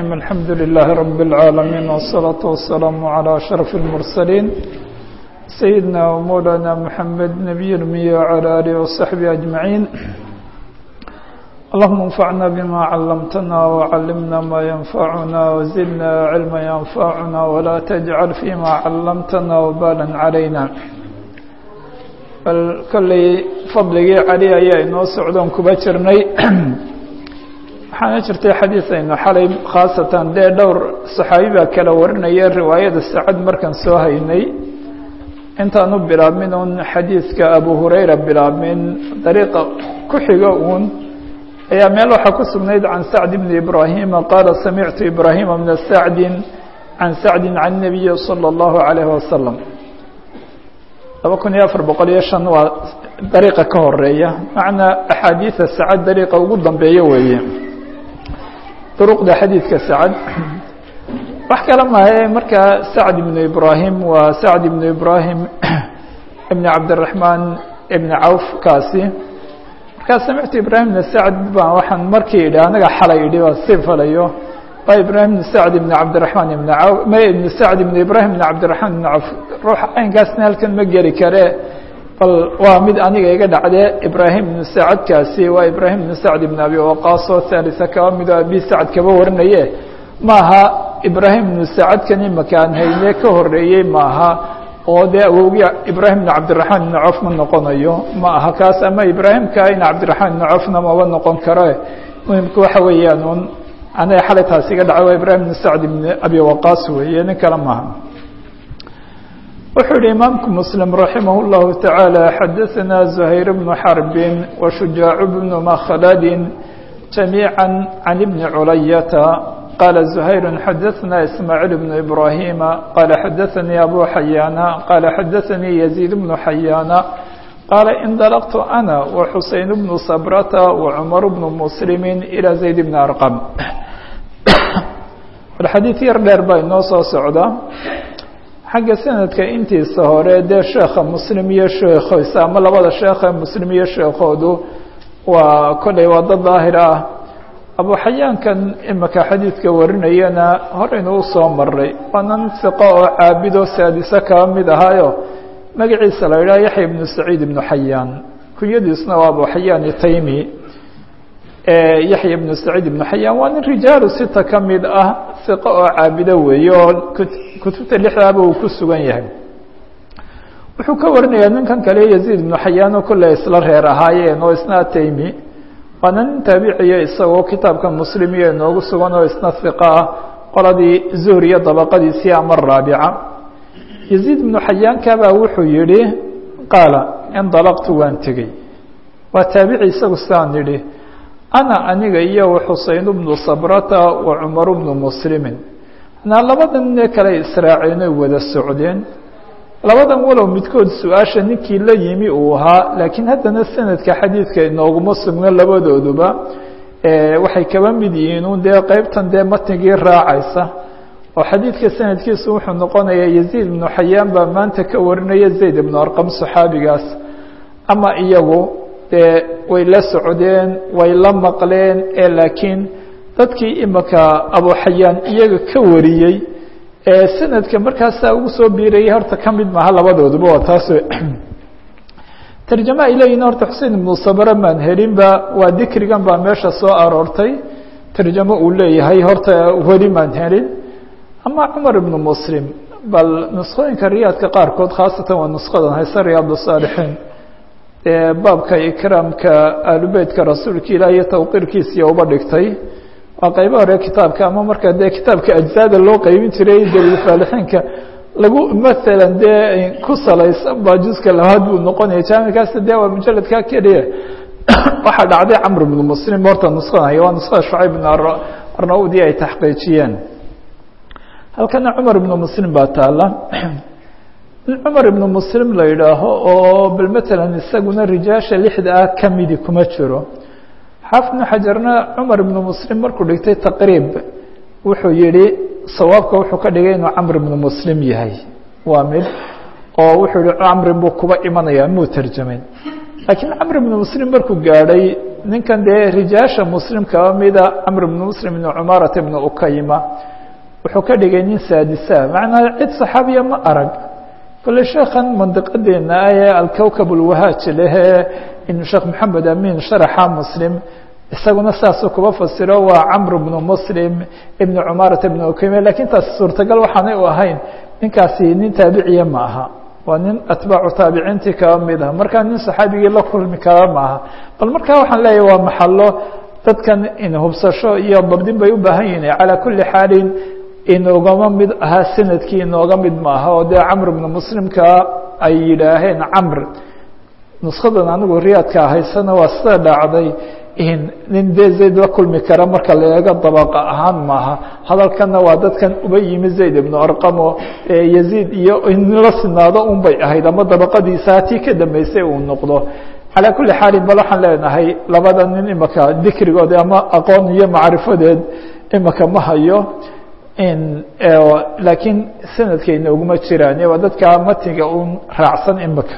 الحمد لله رب العالمين والصلاة والسلام على أشرف المرسلين سيدنا ومولانا محمد نبي المية وعلى آله وصحبه أجمعين اللهم انفعنا بما علمتنا وعلمنا ما ينفعنا وزدنا علما ينفعنا ولا تجعل فيما علمتنا وبالا علينا bal kolley fadligii cali ayaa inoo socdoon kuba jirnay waxaana jirtay xadiis aynu xalay khaasatan dee dhowr saxaabi baa kala warinaya riwaayada sacad markaan soo haynay intaanu bilaabmin uun xadiiska abu hurayra bilaabmin dariiqa ku xiga uun ayaa meel waxaa ku sugnayd can sacd bni ibraahima qaala samictu ibraahima bna sacdin can sacdin can nabiyi salى اllahu alayhi wasalam laba kun iyo afar boqol iyo shan waa dariiqa ka horeeya macnaa axaadiida sacad dariiqa ugu dambeeya weeye duruqda xadiidka sacad wax kale mahaye markaa sacd ibnu ibraahim waa sacd ibnu ibraahim ibni cabdiraxmaan ibni cawf kaasi markaa samictu ibraahim ibna sacd baan waxaan markii idhi anaga xalay idhi waa sii falayo waa ibraahim ibn sacd ibn cabdiraxmaan ibn caw ma ibn sacd ibn ibraahim ibn cabdiraxmaan ibn cawf ruuxa aynkaasna halkan ma geli kare bal waa mid aniga iga dhacdee ibraahim ibn sacadkaasi waa ibraahim ibn sacd ibn abi waqaas oo haalisa kaba midoo abi sacd kaba warinaye maaha ibraahim ibn sacadkan imaka aan hayne ka horeeyey maaha oo dee awowgii ibraahim ibn cabdiraxmaan ibn cawf ma noqonayo ma aha kaas ama ibraahimka in cabdiraxmaan ibn cawfna maba noqon karo muhimka waxa weeyaan un anaga xalay taas iga dhacay waa ibraahim ibn sacd ibn abi waqaas weeye nin kale maaha wuxuu yihi imaamku muslim raximah اllahu taعaalى xadaثana زuhayr bnu xarbin washujaac bnu makhdin jamiiعa can ibni culayata qala زuhayr xadaثna ismaaciil bnu ibrahima qala xadaثanii abu xayaana qala xadaثanii yaziid bnu xayaana qaala indalaqtu ana waxuseyn bnu sabrata wacumar bnu muslimi ilى zayd bni arqam bal xadiid yar dheer baa inoo soo socda xagga sanadka intiisa hore dee sheekha muslim iyo sheekhoisa ama labada sheekha muslim iyo sheekhoodu waa kolley waa dad daahir ah abu xayaankan imika xadiidka warinayana horeynu usoo maray waa nin siqo oo caabido saadiso kaba mid ahaayo magaciisa la yidhaha yaxya ibnu saciid ibnu xayaan kunyadiisna waa abu xayaan itaymi yaxya ibnu saciid ibnu xayaan waa nin rijaalu sita ka mid ah siqo oo caabido weeye oo kutubta lixdaaba uu ku sugan yahay wuxuu ka warinayaa ninkan kale yaziid ibnu xayaan oo kolley isla reer ahaayeen oo isna ataymi waana nin taabiciya isagoo kitaabka muslim iyo inoogu sugan oo isna hiqa ah qoladii zuhriya dabaqadiisii ama raabica yaziid ibnu xayaankabaa wuxuu yihi qaala indalaqtu waan tegey waa taabici isagu sidaan yidhi ana aniga iyo xuseyn bnu sabrata wa cumar bnu muslimin anaa labadan nine kale israaceen oy wada socdeen labadan walow midkood su-aasha ninkii la yimi uu ahaa laakiin haddana sanadka xadiidka inooguma sugno labadooduba waxay kaba mid yihiin un dee qeybtan dee matnigii raacaysa oo xadiidka sanadkiisu wuxuu noqonayaa yaziid ibnu xayaan baa maanta ka warinaya zayd ibnu arqam saxaabigaas ama iyagu dee way la socdeen way la maqleen ee laakiin dadkii imika abu xayaan iyaga ka wariyey ee sanadka markaasaa ugu soo biirayay horta ka mid maaha labadooduba waa taas tarjama ay leeyihin horta xusein ibnu sabra maan helinba waa dikrigan baa meesha soo aroortay tarjamo uu leeyahay horta weli maan helin ama cumar ibnu muslim bal nuskhooyinka riyaadka qaarkood khaasatan waa nuskadan hayse riyaad saalixiin ee baabka ikraamka aalubeytka rasuulka ilaah iyo tawqiirkiisiiya uba dhigtay waa qaybo hore kitaabka ama marka dee kitaabka ajzaada loo qeybin jiray daliilfaalixiinka lagu maalan dee ku salaysan baa juska labaad buu noqonaya jaamikaas dee waa mujaladka keliya waxaa dhacday camr ibnu muslim horta nuskan haya waa nuskada shucayb ibn arnaudi ay taxqiijiyeen halkana cumar ibnu muslim baa taala in cumar ibnu muslim la yidhaaho oo bal matalan isaguna rijaasha lixda ah kamidi kuma jiro xaafid ibnu xajarna cumar ibnu muslim markuu dhigtay taqriib wuxuu yihi sawaabka wuxuu ka dhigay inuu camr ibnu muslim yahay waa mid oo wuxuu yihi camrin buu kuba imanaya muu tarjamayn laakiin camr ibnu muslim markuu gaadhay ninkan dee rijaasha muslim kaba mida camr ibnu muslim ibnu cumaarata ibnu ukayma wuxuu ka dhigay nin saadisa macnaa cid saxaabiya ma arag kole sheekhan mandiqadeena ah ee alkowkab ulwahaaj lehee in sheekh maxamed amin sharaxa muslim isaguna saasuu kuba fasiro waa camr bnu muslim ibnu cumaarata ibnu ukayme lakiin taasi suurtagal waxaanay u ahayn ninkaasi nin taabiciya ma aha waa nin atbaacu taabiciintii kaba mid ah markaa nin saxaabigii la kulmi kara maaha bal markaa waxaan leeyahy waa maxalo dadkan in hubsasho iyo dabdin bay u baahan yihin calaa kuli xaalin inoogama mid ahaa sanadkii inooga mid maaha oo dee camr bnu muslimka ay yidhaaheen camr nuskadan anigu riyaadka haysana waa sida dhacday nin dee zayd la kulmi kara marka la eego dabaqa ahaan maaha hadalkana waa dadkan uba yimi zayd ibnu arqamo yaziid iyo in la sinaado un bay ahayd ama dabaqadiisa hatii ka dambeysay uu noqdo calaa kuli xaalin bal waxaan leenahay labada nin imaka dikrigood ama aqoon iyo macrifadeed imaka ma hayo laakiin sanadkayna uguma jiraan waa dadka matiga un raacsan imaka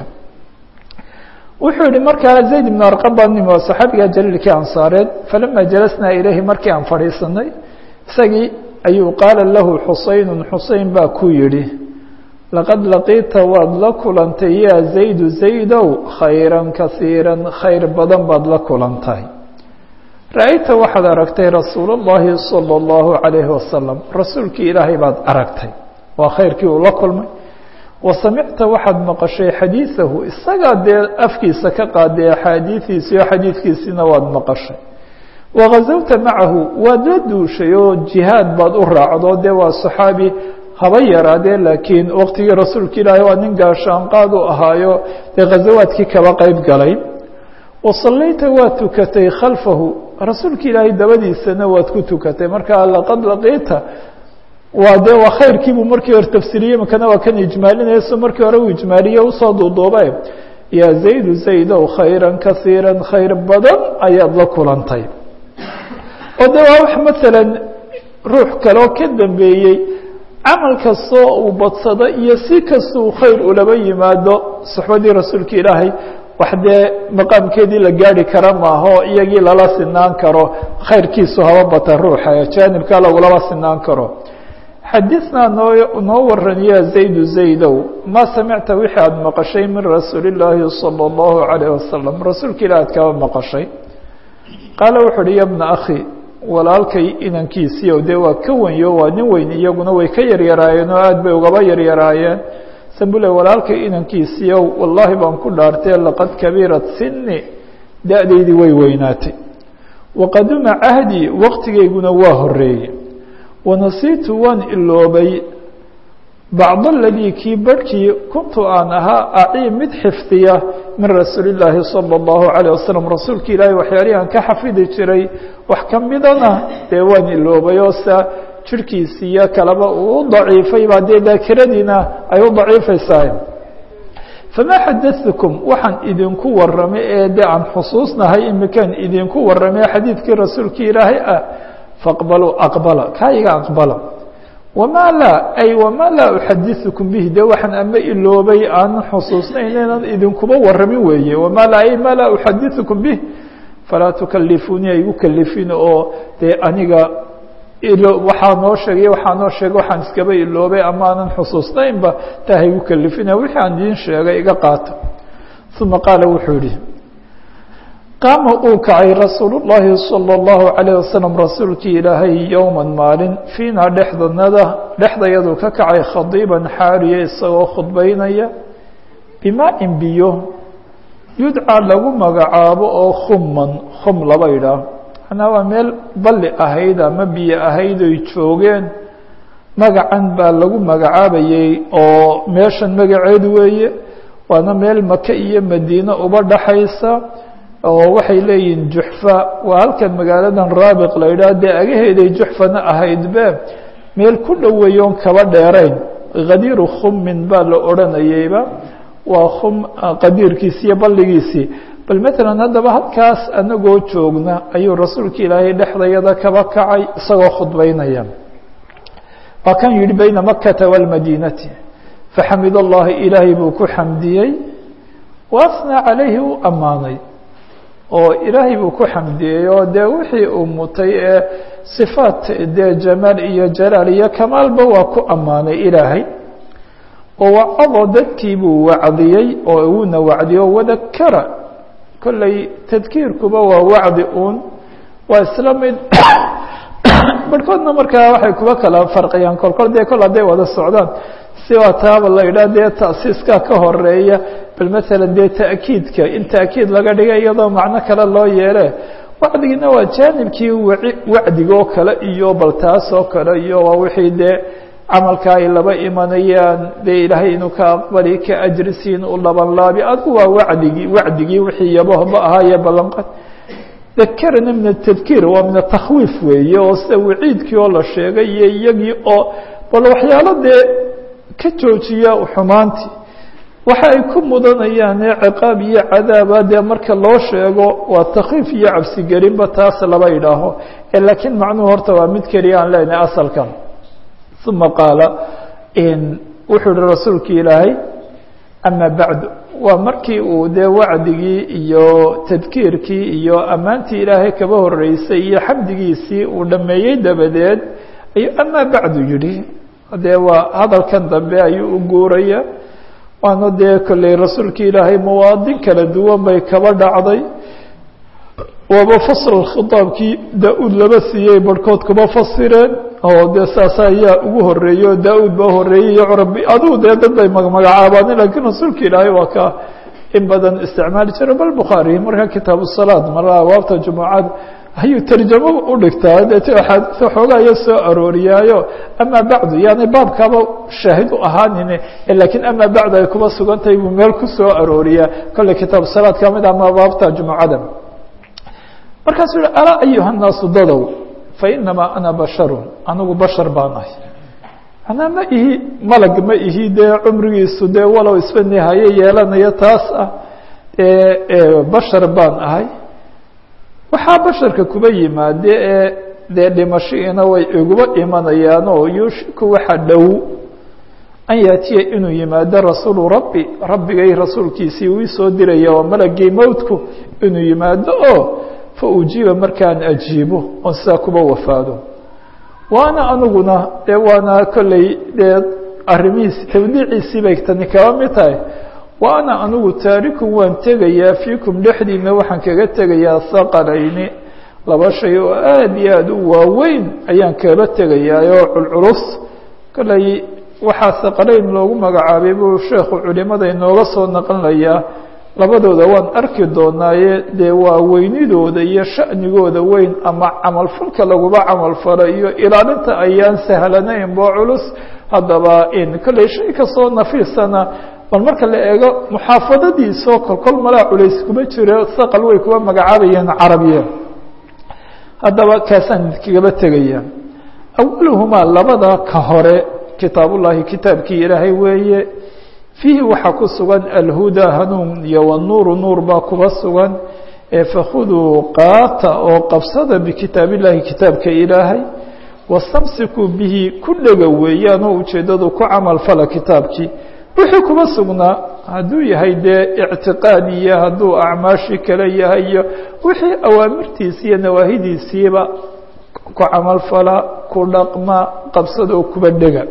wuxuu yihi markaa zayd ibn arqam baa nimi oo saxaabiga jaliilkii ansaareed falama jalasnaa ilayhi markii aan fadhiisanay isagii ayuu qaala lahu xuseyn xusein baa ku yihi laqad laqiita waad la kulantay yaa zaydu zaydow khayra kasiira khayr badan baad la kulantay ra-ayta waxaad aragtay rasuul اllahi salى اllahu عalayhi wasalam rasuulkii ilaahay baad aragtay waa khayrkii uu la kulmay wasamicta waxaad maqashay xadiiثahu isagaa dee afkiisa ka qaaday axaadiiثiisi o xadiidkiisiina waad maqashay wagazawta macahu waad la duushay oo jihaad baad u raacdo dee waa صaxaabi haba yaraadee laakiin waqtigii rasuulka ilaahay waa nin gaashaanqaad u ahaayo dee ghazawaadkii kaba qeyb galay wasallayta waad tukatay khalfahu rasuulka ilaahay dabadiisana waad ku tukatay marka laqad laqiita waa dee waa khayrkiibuu markii hore tafsiriyey makana waa kan ijmaalinaya so markii hore uu ijmaaliye usoo duuduuba yaa zaydu zaydow khayra kasiira khayr badan ayaad la kulantay oo de waa wax masalan ruux kaleo ka dambeeyey camal kastoo uu badsado iyo si kastuu khayr ulaba yimaado suxbadii rasuulka ilaahay wax dee maqaamkeedii la gaari kara maaho iyagii lala sinaan karo khayrkiisu haba bata ruuxa jaanibka lagulaba sinaan karo xadinaa noo noo waran ya zaydu zaydow ma samicta wixii aada maqashay min rasuuli اllaahi salى اllahu عalayh wasalam rasuulka ilah aad kaba maqashay qaala wuxu uhi ya bna akhi walaalkay inankiisiiyo dee waa ka wenyo waa nin weyn iyaguna way ka yaryaraayeen oo aad bay ugaba yaryaraayeen sambule walaalkay inankiisiiyo wallaahi baan ku dhaartee laqad kabirat sini da-daydii way weynaatay waqaduma cahdii waqtigayguna waa horeeyey wanasiitu waan iloobay bacd aladii kii barhkii kuntu aan ahaa acii mid xifdiya min rasuuli illaahi salى اllahu عalيه wasalam rasuulka ilaahay waxyaalihii aan ka xafidi jiray wax ka midana dee waan iloobay oo sa jirhkiisiiyo kaleba uu u daciifay baa dee daakiradiina ay u daciifaysaa famaa xadatukum waxaan idinku waramay ee de aan xusuusnahay imikaan idinku waramay xadiidkii rasuulka ilaahay ah faqbaluu aqbala kaayiga aqbala wamaa laa ay wamaa laa uxadiثukum bihi de waxaan ama iloobay aanan xusuusnayn inaan idinkuba waramin weeye wamaa laa ay maa laa uxadiثukum bih falaa tukalifuuni ay igu kalifin oo dee aniga waxaa noo sheegay waxaa noo sheegay waxaan iskaba iloobay ama aanan xusuusnaynba taa ha igu kalifina wixii aan idiin sheegay iga qaata uma qaala wuxuu yihi qaama uu kacay rasuul الlahi salى الlahu عalيه wasalam rasuulkii ilaahay yowma maalin fiina dhexdanada dhexdayaduu ka kacay khadiiban xaariya isagoo khudbaynaya bimaa-in biyo yudcaa lagu magacaabo oo khumman khum laba idhaah manaa waa meel balli ahayd ama biyo ahayd oy joogeen magacan baa lagu magacaabayey oo meeshan magaceedu weeye waana meel maka iyo madiine uba dhaxaysa oo waxay leeyihiin juxfa waa halkan magaaladan raabiq la yidhaah dee agaheeday juxfana ahaydbe meel ku dhoweeyoon kaba dheerayn khadiiru khummin baa la odhanayeyba waa khum qadiirkiisi iyo balligiisii bal matalan haddaba halkaas anagoo joogna ayuu rasuulka ilaahay dhexdayada kaba kacay isagoo khudbaynaya waa kan yihi bayna makata wاlmadiinati faxamid allahi ilaahay buu ku xamdiyey waasnaa calayhi u ammaanay oo ilaahay buu ku xamdiyey oo dee wixii uu mutay ee sifaat dee jamaal iyo jalaal iyo kamaalba waa ku ammaanay ilaahay oo wacado dadkii buu wacdiyey oo uuna wacdiyo wadakara kolley tadkiirkuba waa wacdi uun waa isla mid barhkoodna markaa waxay kuba kala farqiyaan kolkol dee kol hadday wada socdaan si waa taaba la idhaah dee ta'siiskaa ka horeeya bal masalan dee ta'kiidka in ta'kiid laga dhiga iyadoo macno kale loo yeele wacdigiina waa jaanibkii waci wacdigoo kale iyo bal taas oo kale iyo waa wixii dee camalka ay laba imanayaan dee ilaahay inuu ka aqbali ka ajrisiin u labanlaabi adigu waa wacdigii wacdigii wixii yabohba ahaaye ballanqad dakarana min atadkiir waa min atakwiif weeye oo sida waciidkii oo la sheegay iyo iyagii oo bal waxyaalo dee ka joojiya xumaantii waxa ay ku mudanayaan ee ciqaab iyo cadaaba dee marka loo sheego waa takwiif iyo cabsigelinba taas laba idhaaho laakiin macnuhu horta waa mid keliya aan leenahay asalkan uma qaala wuxuu yihi rasuulki ilaahay ama bacdu waa markii uu dee wacdigii iyo tadkiirkii iyo ammaantii ilaahay kaba horeysay iyo xamdigiisii uu dhameeyey dabadeed ayuu ama bacdu yidhi dee waa hadalkan dambe ayuu u guuraya waana dee kolley rasuulki ilaahay mawaadin kala duwan bay kaba dhacday waaba fasl khitaabkii daa-uud laba siiyey barhkood kuma fasireen oo dee saas ayaa ugu horeeyey oo daa-uud baa horeeyey iyo curabi adigu dee dad bay magmagacaabaan lakiin rasuulka ilaahay waa ka in badan isticmaali jira bal bukhaari markaa kitaabu salaad mara awaabta jumucada ayuu tarjamo u dhigtaa deet axaadiis xoogaa iyo soo arooriyaayo ama bacdu yani baabkaaba shaahid u ahaanin lakiin ama bacdu ay kuma sugan tahay buu meel ku soo arooriyaa kolley kitaabu salaad ka mid ama abaabta jumucada markaasuu yihi alaa ayuha الnaasu dadow fainamaa ana basharu anigu bashar baan ahay anaa ma ihi malag ma ihi dee cumrigiisu dee walow isba nihaye yeelanayo taas ah bashar baan ahay waxaa basharka kuba yimaade ee dee dhimashiina way iguba imanayaan oo yuushiku waxa dhow an yaatiya inuu yimaado rasuulu rabbi rabbigay rasuulkiisii uu isoo diraya oo malagii mowtku inuu yimaado oo fa ujiiba markaan ajiibo oon sidaa kuba wafaado waana aniguna dee waana kolley dee arrimihiisi tawdiiciisii bay tani kaba mid tahay wa ana anigu taarikun waan tegayaa fiikum dhexdiina waxaan kaga tegayaa haqalayni laba shay oo aada iyo aada u waaweyn ayaan kaba tegayaa oo culculus kolley waxaa haqalayn loogu magacaabay buu sheekhu culimada inooga soo naqlinayaa labadooda waan arki doonaaye dee waa weynidooda iyo sha'nigooda weyn ama camalfalka laguba camalfalo iyo ilaalinta ayaan sahlanayn boo culus haddaba in kolley shay kastoo nafiisana bal marka la eego muxaafadadiisoo kolkol malaa culays kuma jiro saqal way kuwa magacaabayeen carabiya haddaba kaasaan kagaba tegaya awaluhumaa labada ka hore kitaabullaahi kitaabkii ilaahay weeye fiihi waxaa ku sugan alhudaa hanuun iyo wanuuru nuur baa kuba sugan ee fakhuduu qaata oo qabsada bikitaab illahi kitaabka ilaahay wastamsikuu bihi ku dhega weeyaan oo ujeeddadu ku camal fala kitaabkii wixii kuba sugnaa hadduu yahay dee ictiqaad iyo hadduu acmaashii kale yahay iyo wixii awaamirtiisi iyo nawaahidiisiiba ku camalfala ku dhaqma qabsadoo kuba dhega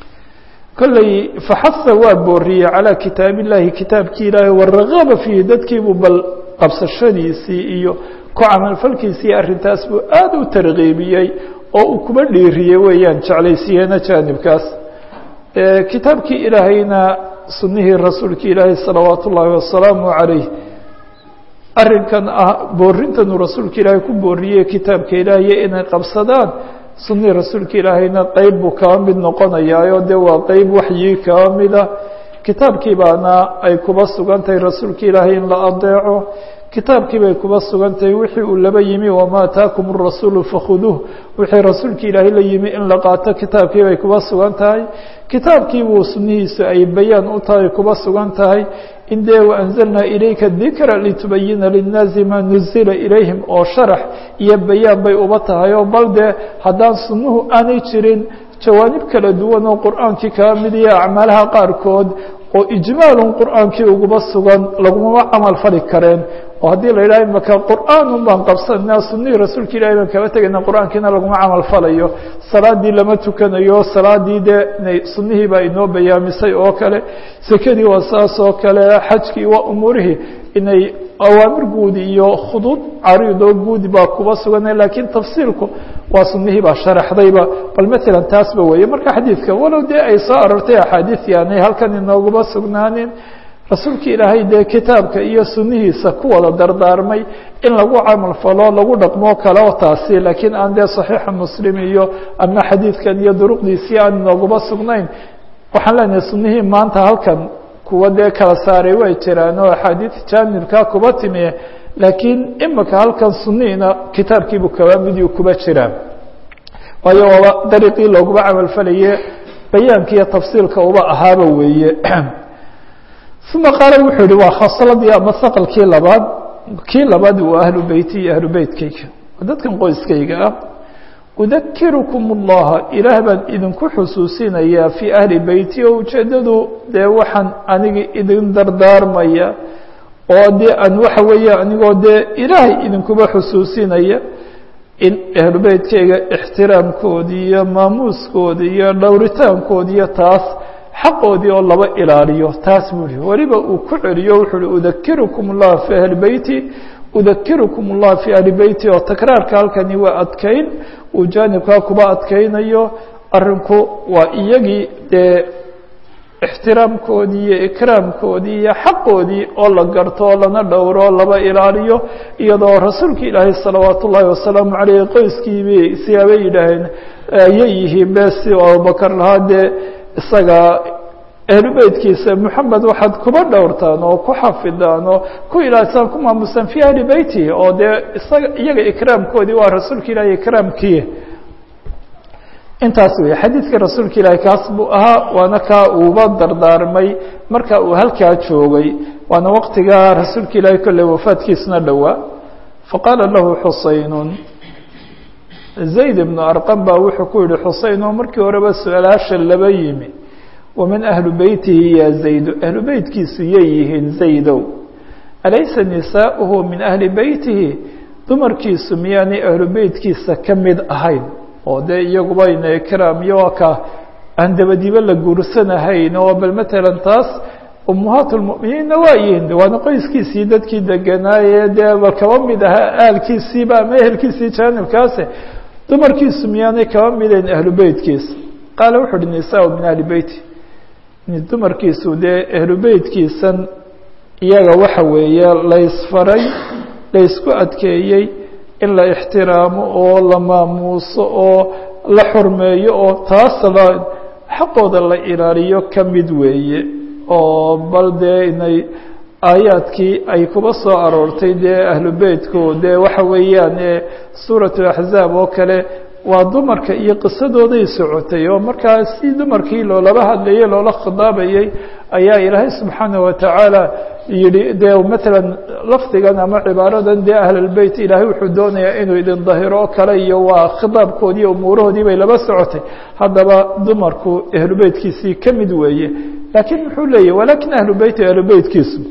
kolley faxasa waa booriyey calaa kitaab illahi kitaabkii ilaahay waragaba fiihi dadkiibuu bal qabsashadiisii iyo ku camalfalkiisii arrintaas buu aada u tarkiibiyey oo uu kuba dhiiriyey weeyaan jeclaysiyeena jaanibkaas kitaabkii ilaahayna sunihii rasuulki ilaahay salawaat ullaahi wasalaamu calayh arrinkan ah boorintanuu rasuulka ilaahay ku booriyey kitaabka ilaahiy inay qabsadaan sunihii rasuulka ilaahayna qeyb buu kaba mid noqonayaayo dee waa qeyb waxyii kaba mida kitaabkii baana ay kuba sugan tahay rasuulka ilaahay in la adeeco kitaabkii bay kuba sugan tahay wixii uu laba yimi wamaa ataakum الrasuulu fakhuduuh wixii rasuulka ilaahay la yimi in la qaato kitaabkii bay kuba sugan tahay kitaabkii buu sunihiisu ay bayaan u tahay kuba sugan tahay in dee waanzalnaa ilayka dikra litubayina linnaasi maa nuzila ilayhim oo sharax iyo bayaan bay uba tahay oo bal dee haddaan sunuhu aanay jirin jawaanib kala duwan oo qur'aankii kaba mid iyo acmaalaha qaarkood oo ijmaalun qur'aankii uguma sugan lagumama camal fali kareen oo haddii la yidhaha imaka qur'aanun baan qabsanaa sunihii rasuulka ilahi baan kaba tegayna qur'aankiina laguma camal falayo salaadii lama tukanayo salaadii dee sunihii baa inoo bayaamisay oo kale sekadii waa saas oo kale xajkii waa umuurihii inay awaamir guudi iyo khuduud cariidoo guudi baa kuba sugana lakiin tafsiilku waa sunihii baa sharaxdayba bal maalan taasba weeye marka xadiidka walow dee ay soo arortay axaadiis yaanay halkan inooguma sugnaanin rasuulka ilaahay dee kitaabka iyo sunihiisa ku wada dardaarmay in lagu camal falo lagu dhaqmo kale oo taasi laakiin aan dee saxiixa muslim iyo ama xadiidkan iyo duruqdiisii aan inooguma sugnayn waxaan leenahay sunihii maanta halkan kuwa dee kala saaray way jiraan oo axaadiis jaanibkaa kuba timi laakiin imika halkan suniina kitaabkiibu kaba miduu kuba jiraa waayo waaba dariiqii looguma camal falaye bayaanka iyo tafsiilka uba ahaaba weeye uma qaala wuxuu yihi waa khasladii ama saqalkii labaad kii labaad waa ahlu beyti iyo ahlu beytkayga dadkan qoyskayga ah udakirukum اllaha ilaah baan idinku xusuusinayaa fii ahli beyti oo ujeeddadu dee waxaan aniga idin dardaarmaya oo dee aan waxa weeye anigoo dee ilaahay idinkuba xusuusinaya in ahlu beytkayga ixtiraamkoodii iyo maamuuskoodii iyo dhowritaankoodi iyo taas xaqoodii oo laba ilaaliyo taas buu yihi weliba uu ku celiyo wuxuu uhi udakirukum اllah fii ahli beyti udakirukum اllah fii ahli beyti oo takraarka halkani waa adkayn uu jaanibkaa kuba adkaynayo arinku waa iyagii dee ixtiraamkoodii iyo ikraamkoodii iyo xaqoodii oo la garto oo lana dhowro o laba ilaaliyo iyadoo rasuulka ilaahay salawaat ullaahi wasalaamu caleyh qoyskiibi siyaabay yidhaaheen ayay yihiin be si abubakar lahaa dee isaga ahlu beytkiisa moxamed waxaad kuba dhowrtaan oo ku xafidaan oo ku ilaalisaan ku maamusaan fii ahli beyti oo dee isaga iyaga ikraamkoodii waa rasuulka ilaahay ikraamkii intaas wey xadiidka rasuulka ilaahay kaas buu ahaa waana kaa uuba dardaarmay marka uu halkaa joogay waana waqtigaa rasuulka ilaahay kolley wafaadkiisna dhowaa faqaala lahu xuseynun zayd ibnu arqam baa wuxuu ku yihi xuseyn oo markii horeba su-aalaasha laba yimi waman ahlu beytihi ya zaydu ahlu beytkiisu yay yihiin zaydow alaysa nisaauhu min ahli beytihi dumarkiisu miyaanay ahlu beytkiisa ka mid ahayn oo dee iyagubayna ikraam iyo waa ka aan dabadiba la guursanahayn oo bal matalan taas ummahaat lmuminiinna waa yihiin waana qoyskiisii dadkii deganaaye dee ba kaba mid ahaa aalkiisiiba ama ehelkiisii jaanibkaase dumarkiisu miyaanay kaba midayn ahlu beytkiisa qaala wuxu uhi nisaa min ahli beyti dumarkiisu dee ahlu beytkiisan iyaga waxa weeye laysfaray laysku adkeeyey in la ixtiraamo oo la maamuuso oo la xurmeeyo oo taas la xaqooda la ilaaliyo ka mid weeye oo bal dee inay aayaadkii ay kuba soo aroortay dee ahlu beytku dee waxa weeyaan suuratu axzaab oo kale waa dumarka iyo qisadooday socotay oo markaa si dumarkii loolaba hadlayey loola khidaabayey ayaa ilaahay subxaana watacaala yihi dee matalan lafdigan ama cibaaradan dee ahlalbeyt ilaahay wuxuu doonayaa inuu idin dahiro oo kale iyo waa khidaabkoodii umuurahoodii bay laba socotay haddaba dumarku ahlubeytkiisii ka mid weeye laakiin muxuu leeyahy walakin ahlu beyti ahlubeytkiisu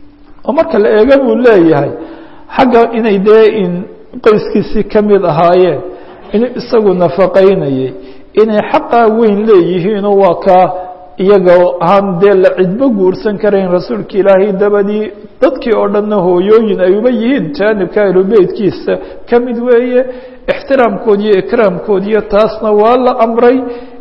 oo marka la eega buu leeyahay xagga inay dee in qoyskiisii ka mid ahaayeen inuu isagu nafaqaynayay inay xaqaa weyn leeyihiinoo waa kaa iyaga aan dee la cidbo guursan karayn rasuulka ilaahay dabadii dadkii oo dhanna hooyooyin ay uba yihiin jaanibka ahlubeytkiisa ka mid weeye ixtiraamkood iyo ikraamkoodiyo taasna waa la amray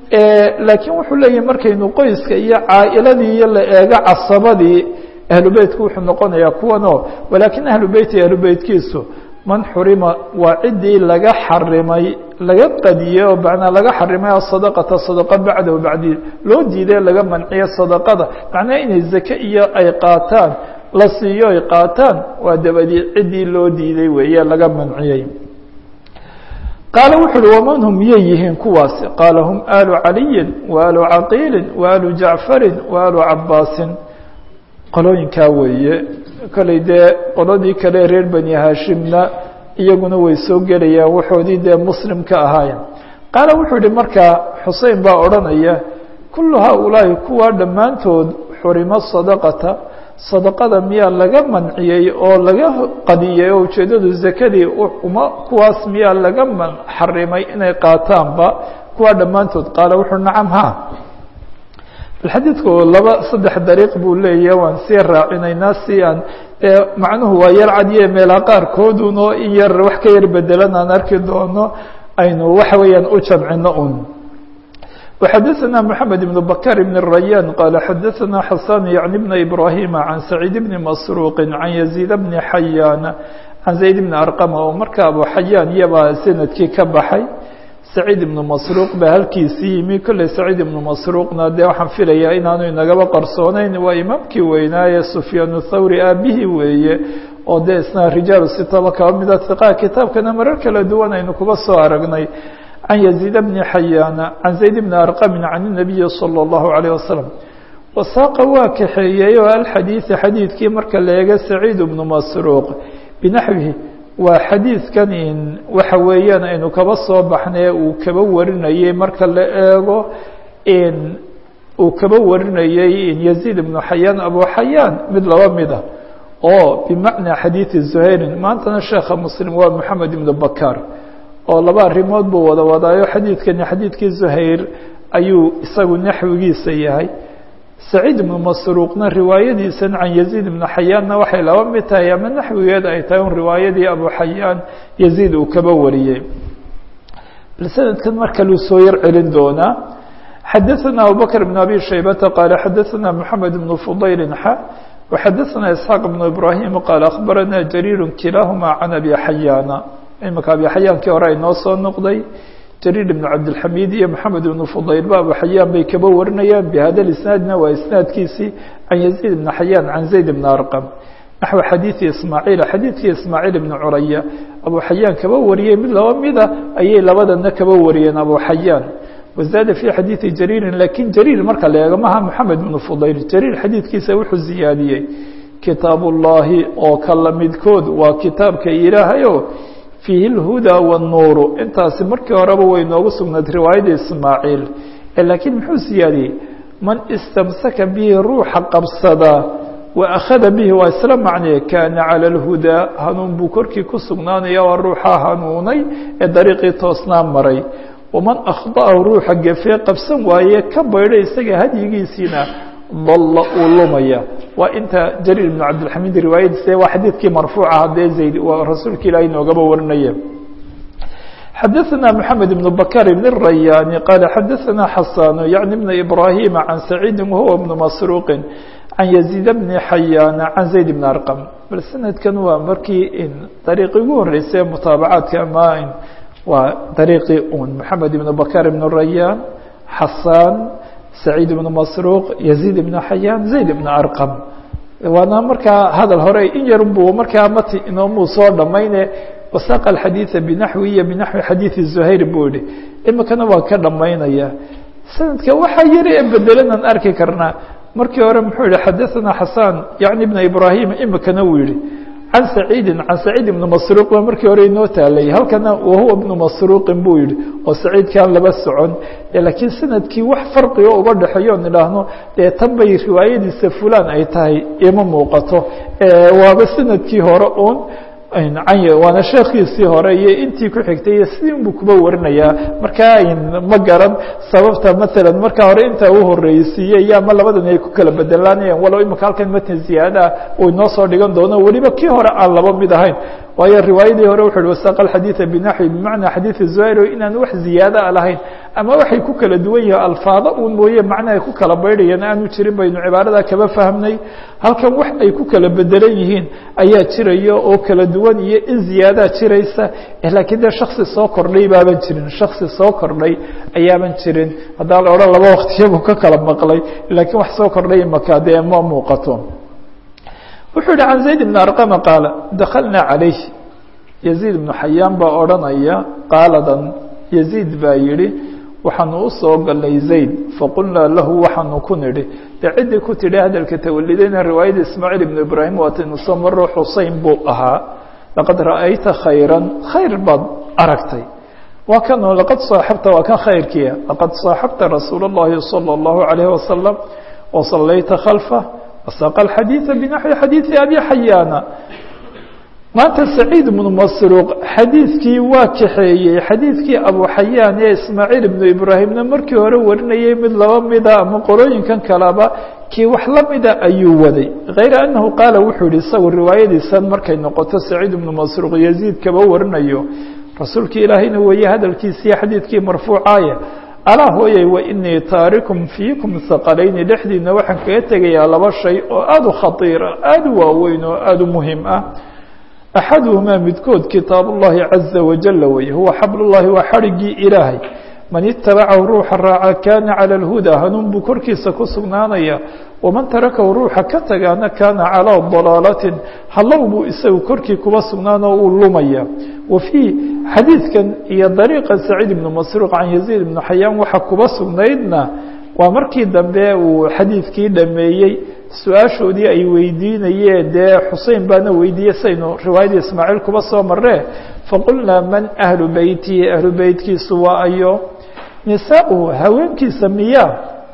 laakiin wuxuu leeyahay markaynu qoyska iyo caa'iladii iyo la eego casabadii ahlubeytku wuxuu noqonayaa kuwanoo walaakin ahlubeyti ahlubeytkiisu man xurima waa ciddii laga xarimay laga qadiyey oo macnaa laga xarimay asadaqata sadaqa bacdahu bacdi loo diiday laga manciyo sadaqada macnaha inay zake iyo ay qaataan la siiyo ay qaataan waa dabadii ciddii loo diiday weeye laga manciyey qaala wuxu uhi waman hum miyay yihiin kuwaasi qaala hum aalu caliyin wa aalu caqiilin wa aalu jacfarin wa aalu cabaasin qolooyinkaa weeye kolley dee qoladii kale reer bani haashimna iyaguna way soo gelayaan waxoodii dee muslim ka ahaayeen qaala wuxuu yihi markaa xusein baa odhanaya kullu haaulaahi kuwaa dhammaantood xurimo sadaqata sadaqada miyaa laga manciyey oo laga qadiyey oo ujeeddadu zakadii uma kuwaas miyaa laga xarimay inay qaataanba kuwaa dhammaantood qaala wuxuu nacam ha bal xadiidku laba saddex dariiq buu leeyahay waan sii raacinaynaa si aan macnuhu waa yar cadiye meelaa qaarkoodunoo in yar wax ka yar bedelan aan arki doono aynu waxa weeyaan u jamcino un وxadثna محamed بن bkr بن الرayاn qال xadثna xasan yعن بن إbrahيm عan سacيid بن masروq عan يزيد بن xayaan عan زayd بن arqm oo marka abu xayaan iyabaa sanadkii ka baxay سacيid بن masروq baa halkiisii yimi kolley سacيid بن masروqna dee waxaan filayaa inaanu inagaba qarsooneyn waa imaamkii weynaaye سfyaan الthawri aabihii weeye oo dee isna rijaal sitaba kaba mida ثiqa kitaabkana marar kala duwan aynu kuba soo aragnay عن يزيد بن حyاn عن زayd بن أرqم عن النبي صلى الله عليه وسلم وsaaqa waa kaxeeyey oo alxadيiث xadiidkii marka la eego سacيid بن masروq بnaxwihi waa xadiidkan in waxa weeyaan aynu kaba soo baxnay uu kaba warinayey marka la eego in uu kaba warinayey in يزيد بن حyاn abu xayاn mid laba mida oo بmaعنى xadيiثi زhayri maantana sheekha msلم waa محamed بن bkاr oo laba arrimood buu wada wadaayo xadiidkani xadiidkii zuhayr ayuu isagu naxwigiisa yahay saciid ibnu masruuqna riwaayadiisan can yaziid ibnu xayaanna waxay laba mid tahay ama naxwigeed ay tahay un riwaayadii abu xayaan yaziid uu kaba wariyey bal sanadkan mar kaluu soo yar celin doonaa xadaثana abubakr bn abi shaybata qaala xadaثana moxamed bnu fudayl xa وxadaثana isxaaq bnu ibrahim qaala akhbarana jariir kilaahuma can abi xayaana imika abi xayaankii hore ay noo soo noqday jariir ibnu cabdilxamiid iyo maxamed ibnu fudaylba abu xayaan bay kaba warinayaan bihada isnaadna waa isnaadkiisii can yaziid ibni xayaan can zayd ibni arqam naxwi xadiidi ismaaciil xadiidkii ismaaciil ibni curaya abu xayaan kaba wariyey mid laba mida ayay labadana kaba wariyeen abu xayaan wazaada fii xadiidi jariirin lakin jariir marka la eego maha maxamed ibnu fudayl jariir xadiidkiisa wuxuu ziyaadiyey kitaab ullaahi oo kala midkood waa kitaabka ilaahayo fiihi اlhudaa wالnuuru intaasi markii horeba way noogu sugnayd riwaayadda ismaaciil laakiin muxuu siyaadiyey man istamsaka bihi ruuxa qabsada wa akhada bihi waa isla macnee kaana calى اlhudaa hanuun buu korkii ku sugnaanaya waa ruuxa hanuunay ee dariiqii toosnaa maray waman akhda'ahu ruuxa gefee qabsan waaye ka baydhay isaga hadyigiisiina dalla uu lumaya waa inta jariir ibn cabdilxamiid riwaayadiisa waa xadiidkii marfuuca haddee zayd waa rasuulka ilaahay noogaba warinaya xadaثna mحamed بن bkr بن الرayاn qال xadaثna xasاn yعnي بn إbrahيm عan سacيidi whuwa بن masروq عan يزيid بn xayاn عan زayd بn arqم bal sanadkan waa markii in dariiqi ugu horeysay mutaabacaadka ama waa dariiqii un mحamed بn bkr بن الرayاn xasاn سacيid بن masروq يزيid بn xayاn زayd بn arqم waana markaa hadal hore in yar buu markaa mati inoomuu soo dhamayne wasaq alxadiida binaxwi iyo binaxwi xadiidi zuhayr buu yihi imikana waa ka dhamaynaya sanadka waxaa yari ee bedelanaan arki karnaa markii hore muxuu yihi xadaثana xasan yani bna ibrahim imikana wuu yihi can saciidi can saciid ibni masruuq baa markii hore inoo taalay halkana wahuwa bnu masruuqin buu yihi oo saciidkaan laba socon laakiin sanadkii wax farqiga uga dhexeeyo on idhaahno dee tan bay riwaayadiisa fulan ay tahay ima muuqato waaba sanadkii hore un waana sheekiisii hore iyo intii ku xigtay iyo sidin buu kuba warinayaa markaa ma garan sababta maala markaa hore intaa u horeysiiyey iyo ama labadan ay ku kala bedelaanayaan walow imika halkan matn ziyaadaa uu inoo soo dhigan doono weliba kii hore aan laba mid ahayn waayo riwaayadii hore wuxu uhi wasaq alxadiida binaxwi bimacnaa xadiidi zuhayr inaan wax ziyaadaa lahayn ama waxay ku kala duwan yihin alfaado uun mooye macna ay ku kala baydhayaan aanu jirin baynu cibaarada kaba fahmnay halkan wax ay ku kala bedelan yihiin ayaa jiraya oo kala duwan iyo in ziyaadaa jiraysa laakiin dee shaksi soo kordhay baaban jirin shaksi soo kordhay ayaaban jirin haddaa la odhan laba waktiyabuu ka kala maqlay laakiin wax soo kordhay imaka dee ma muuqato wuxuu yihi can zayd bn arqama qaala dakalna calayh yaziid ibnu xayaan baa odhanaya qaaladan yaziid baa yihi waxaanu u soo galnay zayd faqulnaa lahu waxaanu ku nidhi dee ciddii ku tidhi hadalka tawalidayna riwaayada ismaaciil ibnu ibraahim waataynu soo maro xuseyn buu ahaa laqad ra'ayta khayran khayr baad aragtay waa kanoo laqad saaxabta waa kan khayrkiia laqad saaxabta rasuul اllahi salى اllahu عalayh wasalam wasallayta khalfah wasaqa alxadiida binaxwi xadiidi abi xayaana maanta saciid ibnu masruuq xadiidkii waa kaxeeyey xadiidkii abu xayaan ee ismaaciil ibnu ibraahimna markii hore warinayay mid laba mida ama qolooyinkan kaleba kii wax la mida ayuu waday kayra annahu qaala wuxuu yihi isagu riwaayadiisan markay noqoto saciid ibnu masruuq yaziid kaba warinayo rasuulkii ilaahayna weeye hadalkiisii xadiidkii marfuucaaya alaa hooyay wainii taarikum fiikum haqalayni dhexdiina waxaan kaga tegayaa laba shay oo aada u khatiira aada u waaweyn oo aada u muhim ah axaduhumaa midkood kitaab ullahi caza wajala weye huwa xabl ullahi waa xadhigii ilaahay man itabacahu ruuxa raaca kaana cala alhudaa hanuun buu korkiisa ku sugnaanaya waman tarakahu ruuxa ka tagaana kaana calaa dalaalatin hallow buu isagu korkii kuba sugnaanoo uu lumaya wa fii xadiidkan iyo dariiqa saciid ibnu masruuq can yaziid ibnu xayaan waxa kuba sugnaydna waa markii dambe uu xadiidkii dhameeyey su-aashoodii ay weydiinayeen dee xusein baana weydiiyey saynu riwaayadii ismaaciil kuba soo maree faqulnaa man ahlu beytihi ahlu beytkiisu waa ayo nisaauhu haweenkiisa miyaa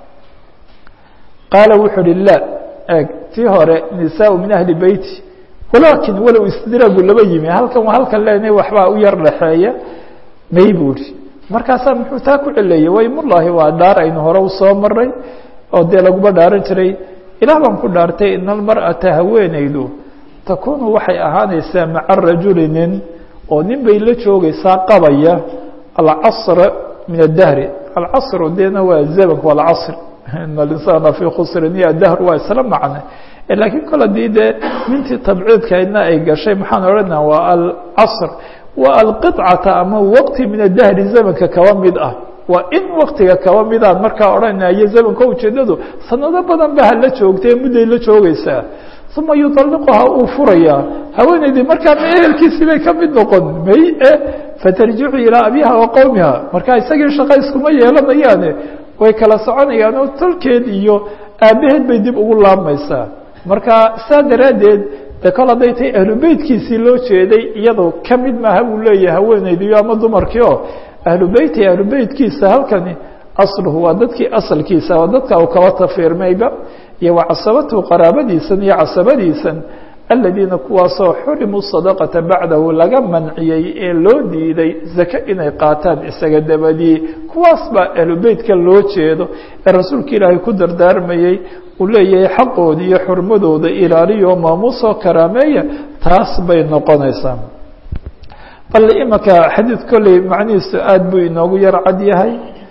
qaala wuxuu uhi la eg tii hore nisaau min ahli beyti walaakin walow istidraagu laba yimi halkan waa halkan leenahay waxbaa u yar dhaxeeya may buu ihi markaasaa muxuu taa ku celeeyey waymullaahi waa dhaar aynu hore usoo maray oo dee laguma dhaaran jiray ilaah baan ku dhaartay ina almar'ata haweenaydu takuunu waxay ahaanaysaa maca rajuli nin oo nin bay la joogaysaa qabaya alcasr min adahri alcasru dena waa zamanka waa alcasr in alinsana fii khusrin iyo adahr waa isla macne laakiin kol haddii dee mintii tabciidkaydna ay gashay maxaan odhana waa alcasr waa alqicata ama waqti min adahri zamanka kaba mid ah waa in waktiga kaba midaan markaa odhanayo zamanka ujeedadu sanado badan ba hala joogtay mudday la joogaysaa uma yuطalliquha uu furayaa haweeneydii markaa ma ehelkiisii bay ka mid noqon may e fatarjicu ilaa abiha wa qowmiha markaa isagii shaqa iskuma yeelanayaane way kala soconayaan oo tolkeed iyo aabaheed bay dib ugu laabmaysaa marka saa daraaddeed de kol hadday tahay ahlu beytkiisii loo jeeday iyadoo ka mid maaha buu leeyahay haweeneydiyo ama dumarkii oo ahlu beyti ahlu beytkiisa halkani asluhu waa dadkii asalkiisa waa dadka uu kaba tafiirmayba iyo wa casabatuhu qaraabadiisan iyo casabadiisan aladiina kuwaasoo xurimuu sadaqata bacdahu laga manciyey ee loo diiday zake inay qaataan isaga dabadii kuwaas baa ahlu beytka loo jeedo ee rasuulka ilaahay ku dardaarmayey uu leeyahay xaqooda iyo xurmadooda ilaaliyo maamuusoo karaameeya taas bay noqonaysaa bal imanka xadiid kolley macnihiisu aada buu inoogu yar cad yahay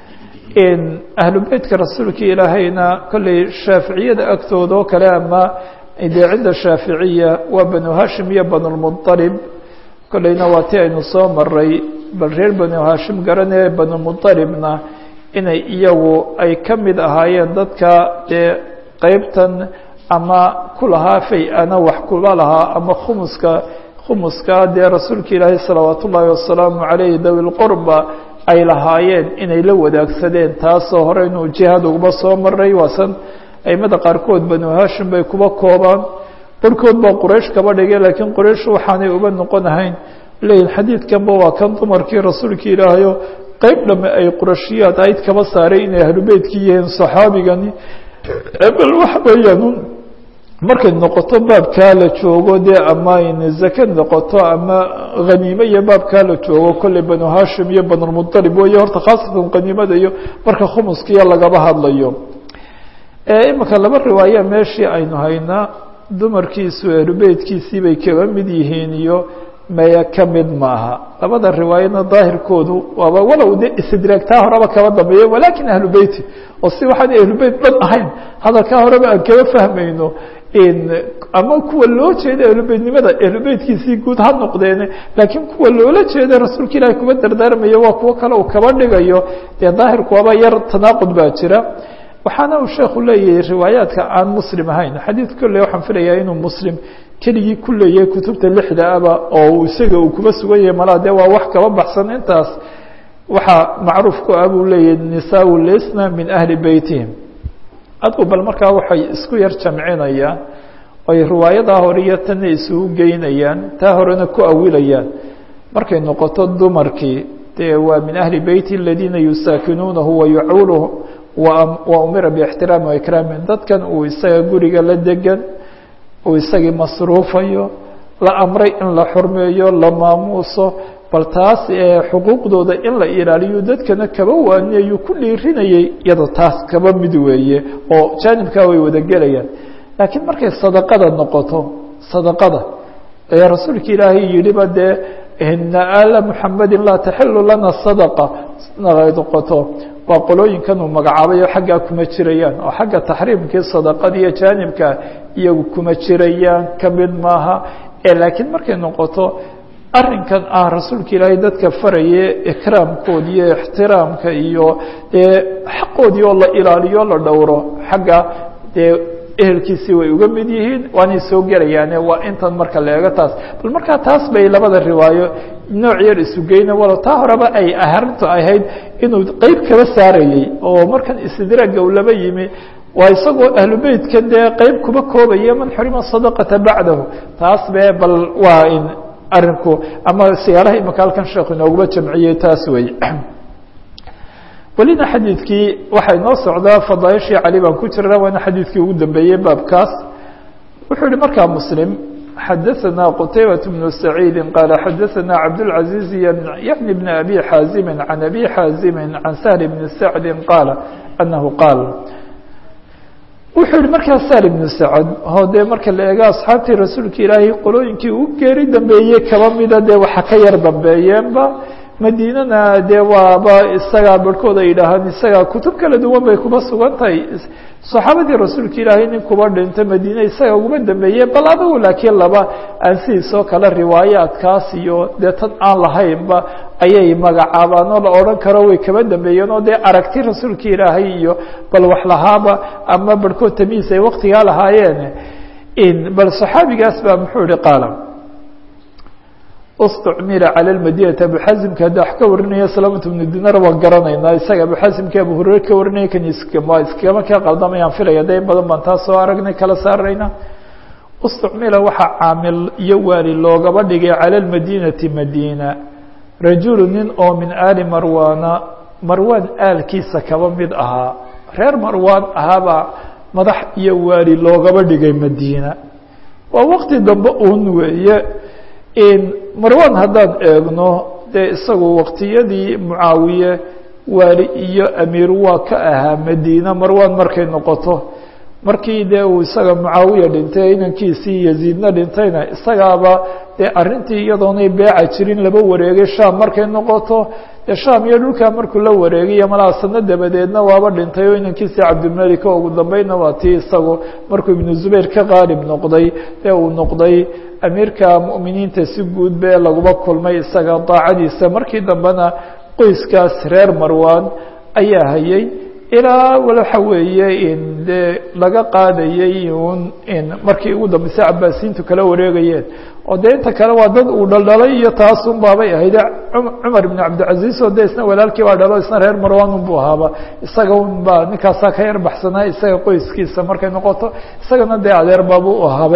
ahlu beytka rasuulka ilaahayna kolley shaaficiyada agtooda oo kale ama dee cinda shaaficiya waa banu hashim iyo banulmuطalib kolleyna waa ti aynu soo maray bal reer banu hashim garanee banulmuطalibna inay iyagu ay ka mid ahaayeen dadka dee qeybtan ama ku lahaa fay-ana wax kula lahaa ama khumuska khumuska dee rasuulka ilaahay salawaat ullaahi wasalaamu calayh dawi lqurba ay lahaayeen inay la wadaagsadeen taasoo hore inuu jihaad uguma soo maray waasan aimada qaarkood banu hashim bay kuba koobaan barhkood baa quraysh kaba dhigay laakiin quraysh waxaanay uba noqon ahayn leeyihin xadiidkanba waa kan dumarkii rasuulka ilaahayo qeyb dhame ay qurashiyaad ayd kaba saaray inay ahlu beytkii yihiin saxaabigani bal waxa weeyaan markay noqoto baabkaa la joogo dee ama zake noqoto ama haniime iyo baabkaa la joogo kolley banu hashim iyo banulmuطalib weeye horta khaasatan haniimada iyo marka khumuskiya lagaba hadlayo imanka laba riwaaya meeshii aynu haynaa dumarkiisu ehlubeytkiisii bay kaba mid yihiin iyo maya ka mid maaha labada riwaayadna daahirkoodu waaba walow de istidraagtaa horeba kaba dambeeya walakin ahlu beyti oo si waxaan ahlubeyt dhan ahayn hadalkaa horeba aan kaba fahmayno ama kuwa loo jeeda ahlubeytnimada ahlubeytkiisii guud ha noqdeene laakiin kuwa loola jeeda rasuulka ilaahi kuba dardaarmaya waa kuwo kale uu kaba dhigayo dee daahirku waaba yar tanaaqud baa jira waxaana uu sheekhu leeyahay riwaayaadka aan muslim ahayn xadiid kolley waxaan filayaa inuu muslim keligii ku leeyahay kutubta lixda aba oo isaga uu kuba sugan yahay malaa dee waa wax kaba baxsan intaas waxaa macruuf ku ah buu leeyahay nisaau lisna min ahli beytihim adgu bal markaa waxay isku yar jamcinayaan oy riwaayadaa hore iyo tanna isugu geynayaan taa horena ku awilayaan markay noqoto dumarkii dee waa min ahli beyti aladiina yusaakinuunahu wayaculuhu wa umira bاxtiraami waikraami dadkan uu isaga guriga la degan uu isagii masruufayo la amray in la xurmeeyo la maamuuso bal taas xuquuqdooda in la ilaaliyo dadkana kaba waaniyayuu ku dhiirinayay iyadoo taas kaba mid weeye oo jaanibkaa way wada gelayaan laakiin markay sadaqada noqoto sadaqada ee rasuulka ilaahay yidhiba dee ina ala muxamadi laa taxilu lana sadaqa noqoto waa qolooyinkan uu magacaabayo xaggaa kuma jirayaan oo xagga taxriimkii sadaqada iyo jaanibka iyagu kuma jirayaan kamid maaha laakiin markay noqoto arrinkan ah rasuulka ilaahay dadka faraye ikraamkooda iyo ixtiraamka iyo dee xaqoodii oo la ilaaliyo la dhowro xagga dee ehelkiisii way uga mid yihiin waanay soo gelayaane waa intan marka la eego taas bal markaa taas bay labada riwaayo nooc yar isugeyna walo taa horeba ay arrintu ahayd inuu qeyb kaba saarayey oo markan istidraagga uu laba yimi waa isagoo ahlu beytkan dee qeyb kuba koobaya man xurima sadaqata bacdahu taas be bal waa in arinku ama siyaalaha imika halkan sheekhu inooguma jamciyey taas wey welina xadiidkii waxay noo socdaa fadaaishii cali baan ku jirna waana xadiidkii ugu dambeeyey baabkaas wuxuu yihi markaa muslim xadaثna qtaybaة بن سacيidi qaala xadaثna cabdالعaزيiز yعni بn abi xaazimi عan abi xaazimi عan sahl بn sacdi qaala anahu qaal wuxuu yihi markaa sahl بn sacd oo dee marka la eego asxaabtii rasuulka ilaahay qolooyinkii u geeri dambeeyey kaba mida dee waxa ka yar dambeeyeenba madiinana dee waaba isagaa barhkood ay yidhaahaan isagaa kutub kala duwan bay kuba sugan tahay saxaabadii rasuulka ilaahay nin kuba dhinta madiine isaga uguma dambeeye bal adugu laakiin laba aan sidiisoo kale riwaayaadkaas iyo dee tan aan lahaynba ayay magacaabaan oo la odhan karo way kaba dambeeyeen oo dee aragti rasuulka ilaahay iyo bal wax lahaaba ama barhkood tamiis ay waktigaa lahaayeen bal saxaabigaas baa muxuu ihi qaala اstcmila calى اmadinati abuxasimka hadda wax ka warinaya salamat bnu dinar waan garanaynaa isaga abuxasimka abu hurere ka warinaya kan iskama iskama ka qaldamayaan filaya de in badan baan taa soo aragnay kala saarayna اstcmila waxaa caamil iyo waali loogaba dhigay calى اmadinati madina rajulu nin oo min aali marwana marwan aalkiisa kaba mid ahaa reer marwan ahaabaa madax iyo waali loogaba dhigay madina waa waqti dambe un weeye marwan haddaan eegno dee isagu waqtiyadii mucaawiye waali iyo amiir waa ka ahaa madiina marwan markay noqoto markii dee uu isaga mucaawiya dhintay inankiisii yaziidna dhintayna isagaaba dee arrintii iyadoonay beeca jirin laba wareegay sham markay noqoto dee sham iyo dhulkaa markuu la wareegayo malaa sano dabadeedna waaba dhintay oo inankiisii cabdilmalik oo ugu dambeynna waa tii isagu markuu ibnu zubayr ka qaalib noqday ee uu noqday amiirka mu'miniinta si guud be laguma kulmay isaga daacadiisa markii dambena qoyskaas reer marwan ayaa hayay ilaa waxa weeye in dee laga qaadayay un in markii ugu dambeysay cabaasiintu kala wareegayeen oo dee inta kale waa dad uu dhaldhalay iyo taasun baabay ahayd cumar ibn cabdilcaziz oo de isna walaalkii baa dhalo isna reer marwan un bu ahaaba isaga un ba ninkaasaa ka yar baxsanaa isaga qoyskiisa markay noqoto isagana dee adeer baabu u ahaaba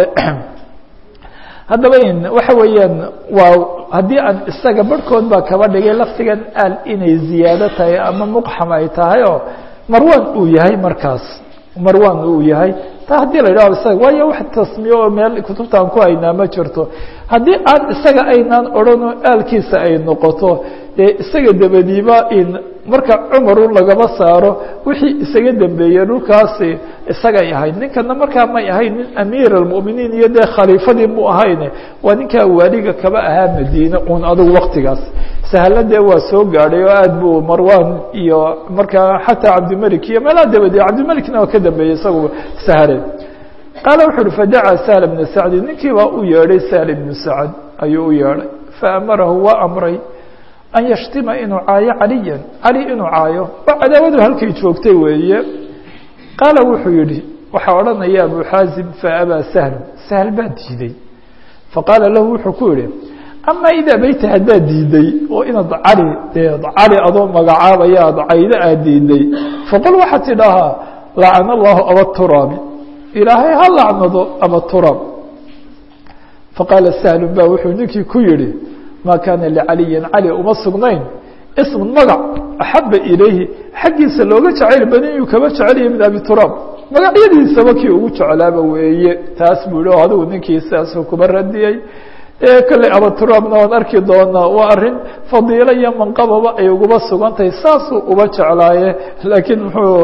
haddaba in waxa weeyaan waa haddii aan isaga barhkood baa kaba dhigay laftigan aal inay ziyaado tahay ama muqxam ay tahay oo marwan uu yahay markaas marwan uu yahay taa haddii la yidhaho isaga waayo wax tasmiye oo meel kutubtaan ku haynaa ma jirto haddii aan isaga aynaan odhanoo aalkiisa ay noqoto dee isaga dabadiiba in marka cumarun lagaba saaro wixii isaga dambeeyey dhulkaasi isagay ahayd ninkana markaa may ahayn nin amiir almuminiin iyo dee khaliifadii mu ahayne waa ninkaa waaliga kaba ahaa madiine un adugu waktigaas sahla dee waa soo gaadhay oo aad buu marwan iyo markaa xataa cabdimalik iyo meelaha dabadee cabdimalikna waa ka dambeeyey isagu sahle qaala wuxu uhi fadacaa sahl bna sacdi ninkii baa u yeedhay sahl ibnu sacd ayuu u yeedhay faamarahu waa amray an yashtima inuu caayo caliyan cali inuu caayo oo cadaawadu halkay joogtay weeye qaala wuxuu yihi waxaa odhanaya abu xaazim faabaa sahl sahl baa diiday faqaala lahu wuxuu ku yihi ama idaa bayta haddaad diiday oo inaad cali dee cali adoo magacaabaya ad caydo aad diiday faqul waxaad tidhaahaa lacana allahu abaturaabi ilaahay ha lacnado abaturaab faqaala sahlun ba wuxuu ninkii ku yihi ma kaana licaliyin cali uma sugnayn ismun magac axaba ilayhi xaggiisa looga jacayl badan inuu kaba jecelaya min abi turaab magacyadiisaba kii ugu jeclaaba weeye taas buu yihi o adigu ninkii sidaasuu kuba radiyey kolley abaturaabna waan arki doonaa waa arrin fadiilo iyo manqababa ay uguba sugan tahay saasuu uba jeclaaye laakiin muxuu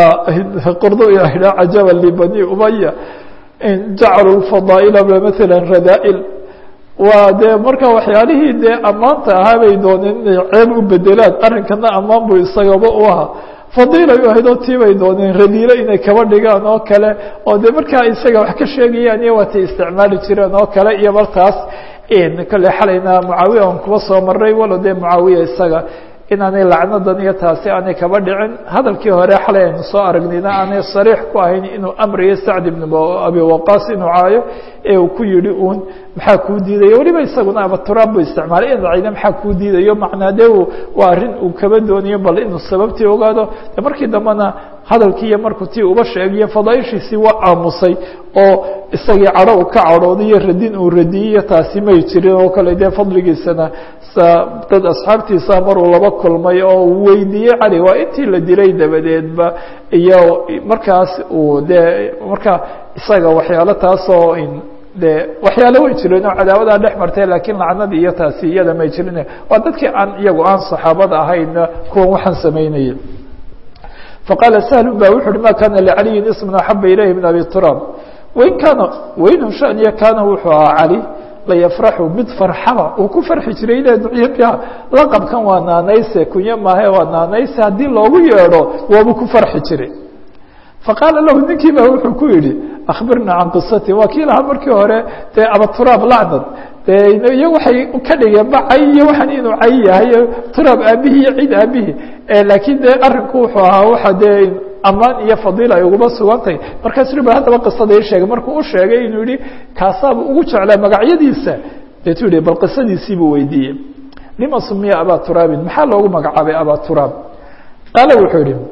qurdu idha cajaba libani umaya jacaluu fadaa'ila maala radaa'il waa dee marka waxyaalihii dee ammaanta ahaa bay dooneen inay ceeb u bedelaan arrinkana ammaan buu isagaba u ahaa fadiilay u ahayd oo tii bay dooneen radiilo inay kaba dhigaan oo kale oo dee markaa isaga wax ka sheegayaan iyo waatay isticmaali jireen oo kale iyo martaas kolley xalayna mucaawiya aan kuba soo maray walo dee mucaawiya isaga inaanay lacnadan iyo taasi aanay kaba dhicin hadalkii hore xalay aynu soo aragnayna aanay sariix ku ahayn inuu amriyo sacd ibn abi waqaas inuu caayo ee uu ku yihi uun maxaa kuu diidayo weliba isaguna abaturaab buu isticmaalay in cayda maxaa kuu diidayo macnaa de waa arrin uu kaba doonayo bal inuu sababtii ogaado de markii dambena hadalkii iyo markuu tii uba sheegiyo fadaaishiisii waa aamusay oo isagii cadho uu ka cadhooday iyo radin uu radiyey iyo taasi may jirin oo kale dee fadligiisana dad asxaabtiisa maruu laba kulmay oo uu weydiiyey cali waa intii la dilay dabadeedba iyo markaas uu dee marka isaga waxyaalo taasoo de waxyaalo way jireen oo cadaawadaa dhex martay laakiin lacnadii iyo taasi iyada may jirin waa dadkii aan iyagu aan saxaabada ahayna kuwan waxaan samaynaya faqaala sahlu ba wuxu uhi ma kana licaliyin ismun axaba ilayhi min abi turaab wain kaana wainhu shaniya kaana wuxuu ahaa cali layafraxu mid farxaba uu ku farxi jiray ile ducya laqabkan waa naanayse kunyo maahe waa naanayse haddii loogu yeedho waabuu ku farxi jiray faqaala lahu ninkii ba wuxuu ku yidhi akhbirna can qisati waa kii lahaa markii hore dee abaturaab lacnad de iyo waxay ka dhigeen ba cay iyo waxaan inuu cay yahay turaab aabihii iyo cid aabihii laakiin dee arinku wuxuu ahaa waxa dee amaan iyo fadiila ay uguba sugantahay markaasuu ba haddaba qisada ii sheegay markuu u sheegay inuu yihi kaasaaba ugu jeclaa magacyadiisa deetuu yihi bal qisadiisiibuu weydiiyey lima sumiya abaa turaabin maxaa loogu magacaabay abaa turaab qaala wuxuu yihi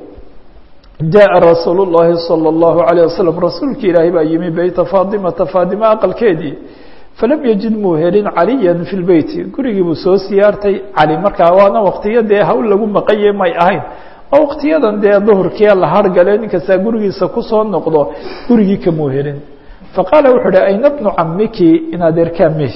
jaءa rasuul الlahi salى الlahu عalيه waslم rasuulki ilaahay baa yimi beyta faadimata faadima aqalkeedii falam yajid muu helin caliya fi lbeyti gurigii buu soo siyaartay cali markaa waana waktiyo dee hawl lagu maqanye may ahayn oo waktiyadan dee duhurkia la hargale ninkastaa gurigiisa kusoo noqdo gurigii kamuu helin faqaala wuxuu uhi ayna bnu camiki in adeerkaa mehi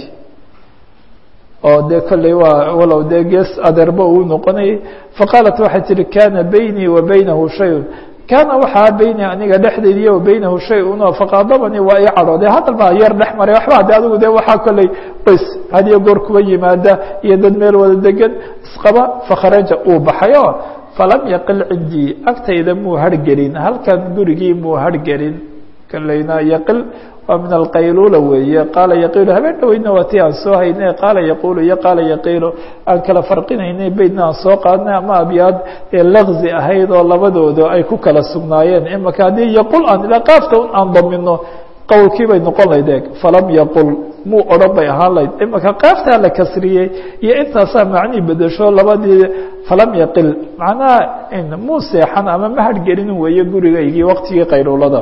oo dee kolley waa walow dee gees adeerba uu noqonayay faqaalat waxay tihi kana baynii wa baynahu shayun kaana waxaa beyni aniga dhexdeediiyo wa beynahu shay-un oo faqaadabanii waa ii cadhooday hadal baa yar dhex maray waxba de adigu de waxaa kolley qoys hadiyo goor kuba yimaada iyo dad meel wada degan isqaba fakharaja uu baxay oo falam yaqil cindii agtayda muu hargelin halkan gurigii muu hargelin kolleyna yaqil waa min alqayluula weeye qaala yaqiilu habeen dhaweyna waa ti aan soo haynay qaala yaquulu iyo qaala yaqiilu aan kala farqinaynay beydna aan soo qaadnay ama abyaad ee laqzi ahayd oo labadooda ay ku kala sugnaayeen imaka haddii yaqul aan ila qaafta un aan damino qowlkii bay noqon layd eeg falam yaqul muu odhan bay ahaan layd imaka qaaftaa la kasriyey iyo intaasaa macnii bedesho labadii falam yaqil macnaha muu seexan ama ma hargelin weeye gurigaygii waqtigii qayluulada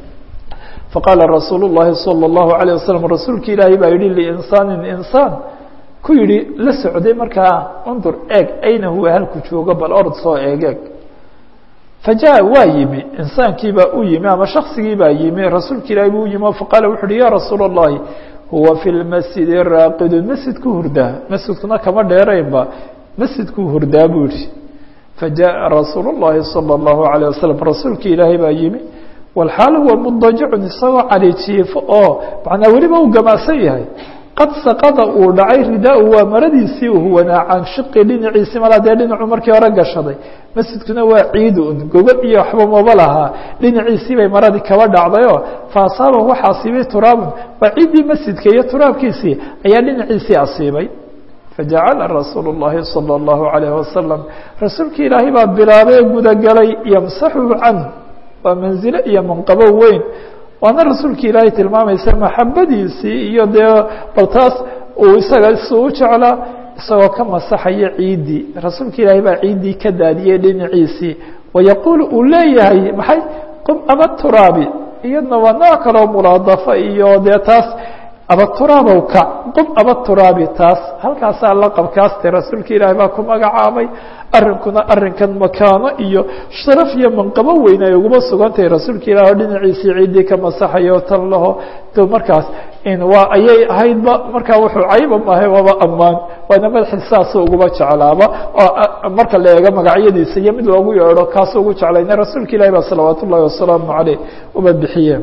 faqaala rasuul الlahi salى الlahu عalيه waslm rasuulki ilaahay baa yihi linsaanin insaan ku yihi la socday markaa undur eeg ayna huwa halku joogo bal orod soo eegeeg fajaءa waa yimi insaankiibaa u yimi ama shaksigii baa yimi rasuulka ilahay buu u yimi faqaala wuxu uhi ya rasuul الlahi huwa fi lmasjidi raaqidun masjidku hurdaa masjidkuna kama dheeraynba masjidku hurdaa buu yihi fajaءa rasuul الlahi salى الlahu عalيه waslm rasuulki ilaahay baa yimi walxaal huwa mudajicun isagoo cali jiifo oo macnaa weliba uu gamaasan yahay qad saqada uu dhacay ridaa-u waa maradiisii uu huwanaa can shiqi dhinaciisi malaa dee dhinacu markii hore gashaday masjidkuna waa ciid un gogol iyo waxba maba lahaa dhinaciisii bay maradii kaba dhacdayoo fa asaaba waxa asiibay turaabun waa ciiddii masjidka iyo turaabkiisii ayaa dhinaciisii asiibay fajacala rasuulu الlahi salى الlahu عalayh wasalam rasuulkii ilaahay baa bilaabay gudagalay yamsaxu canhu waa manzilo iyo manqabo weyn waana rasuulki ilaahay tilmaamaysa maxabadiisii iyo dee bal taas uu isaga isu u jeclaa isagoo ka masaxaya ciiddii rasuulka ilaahay baa ciiddii ka daadiyey dhinaciisii wayaquul uu leeyahay maxay qum ama turaabi iyadna waa nooc kaloo mulaadafa iyo dee taas abaturaabow kac qum abaturaabi taas halkaasaa laqabkaaste rasuulka ilaahi baa ku magacaabay arrinkuna arrinkan makaano iyo sharaf iyo manqabo weyn ay uguma sugantahay rasuulka ilahi oo dhinaciisii ciiddii ka masaxayo tan laho to markaas waa ayay ahaydba markaa wuxuu cayba maahay waaba ammaan waana madaxi saasuu uguma jeclaaba oo marka la eego magacyadiisa iyo mid loogu yeedho kaasuu ugu jeclayna rasuulka ilahi baa salawaat ullahi wasalaamu caleyh uba bixiye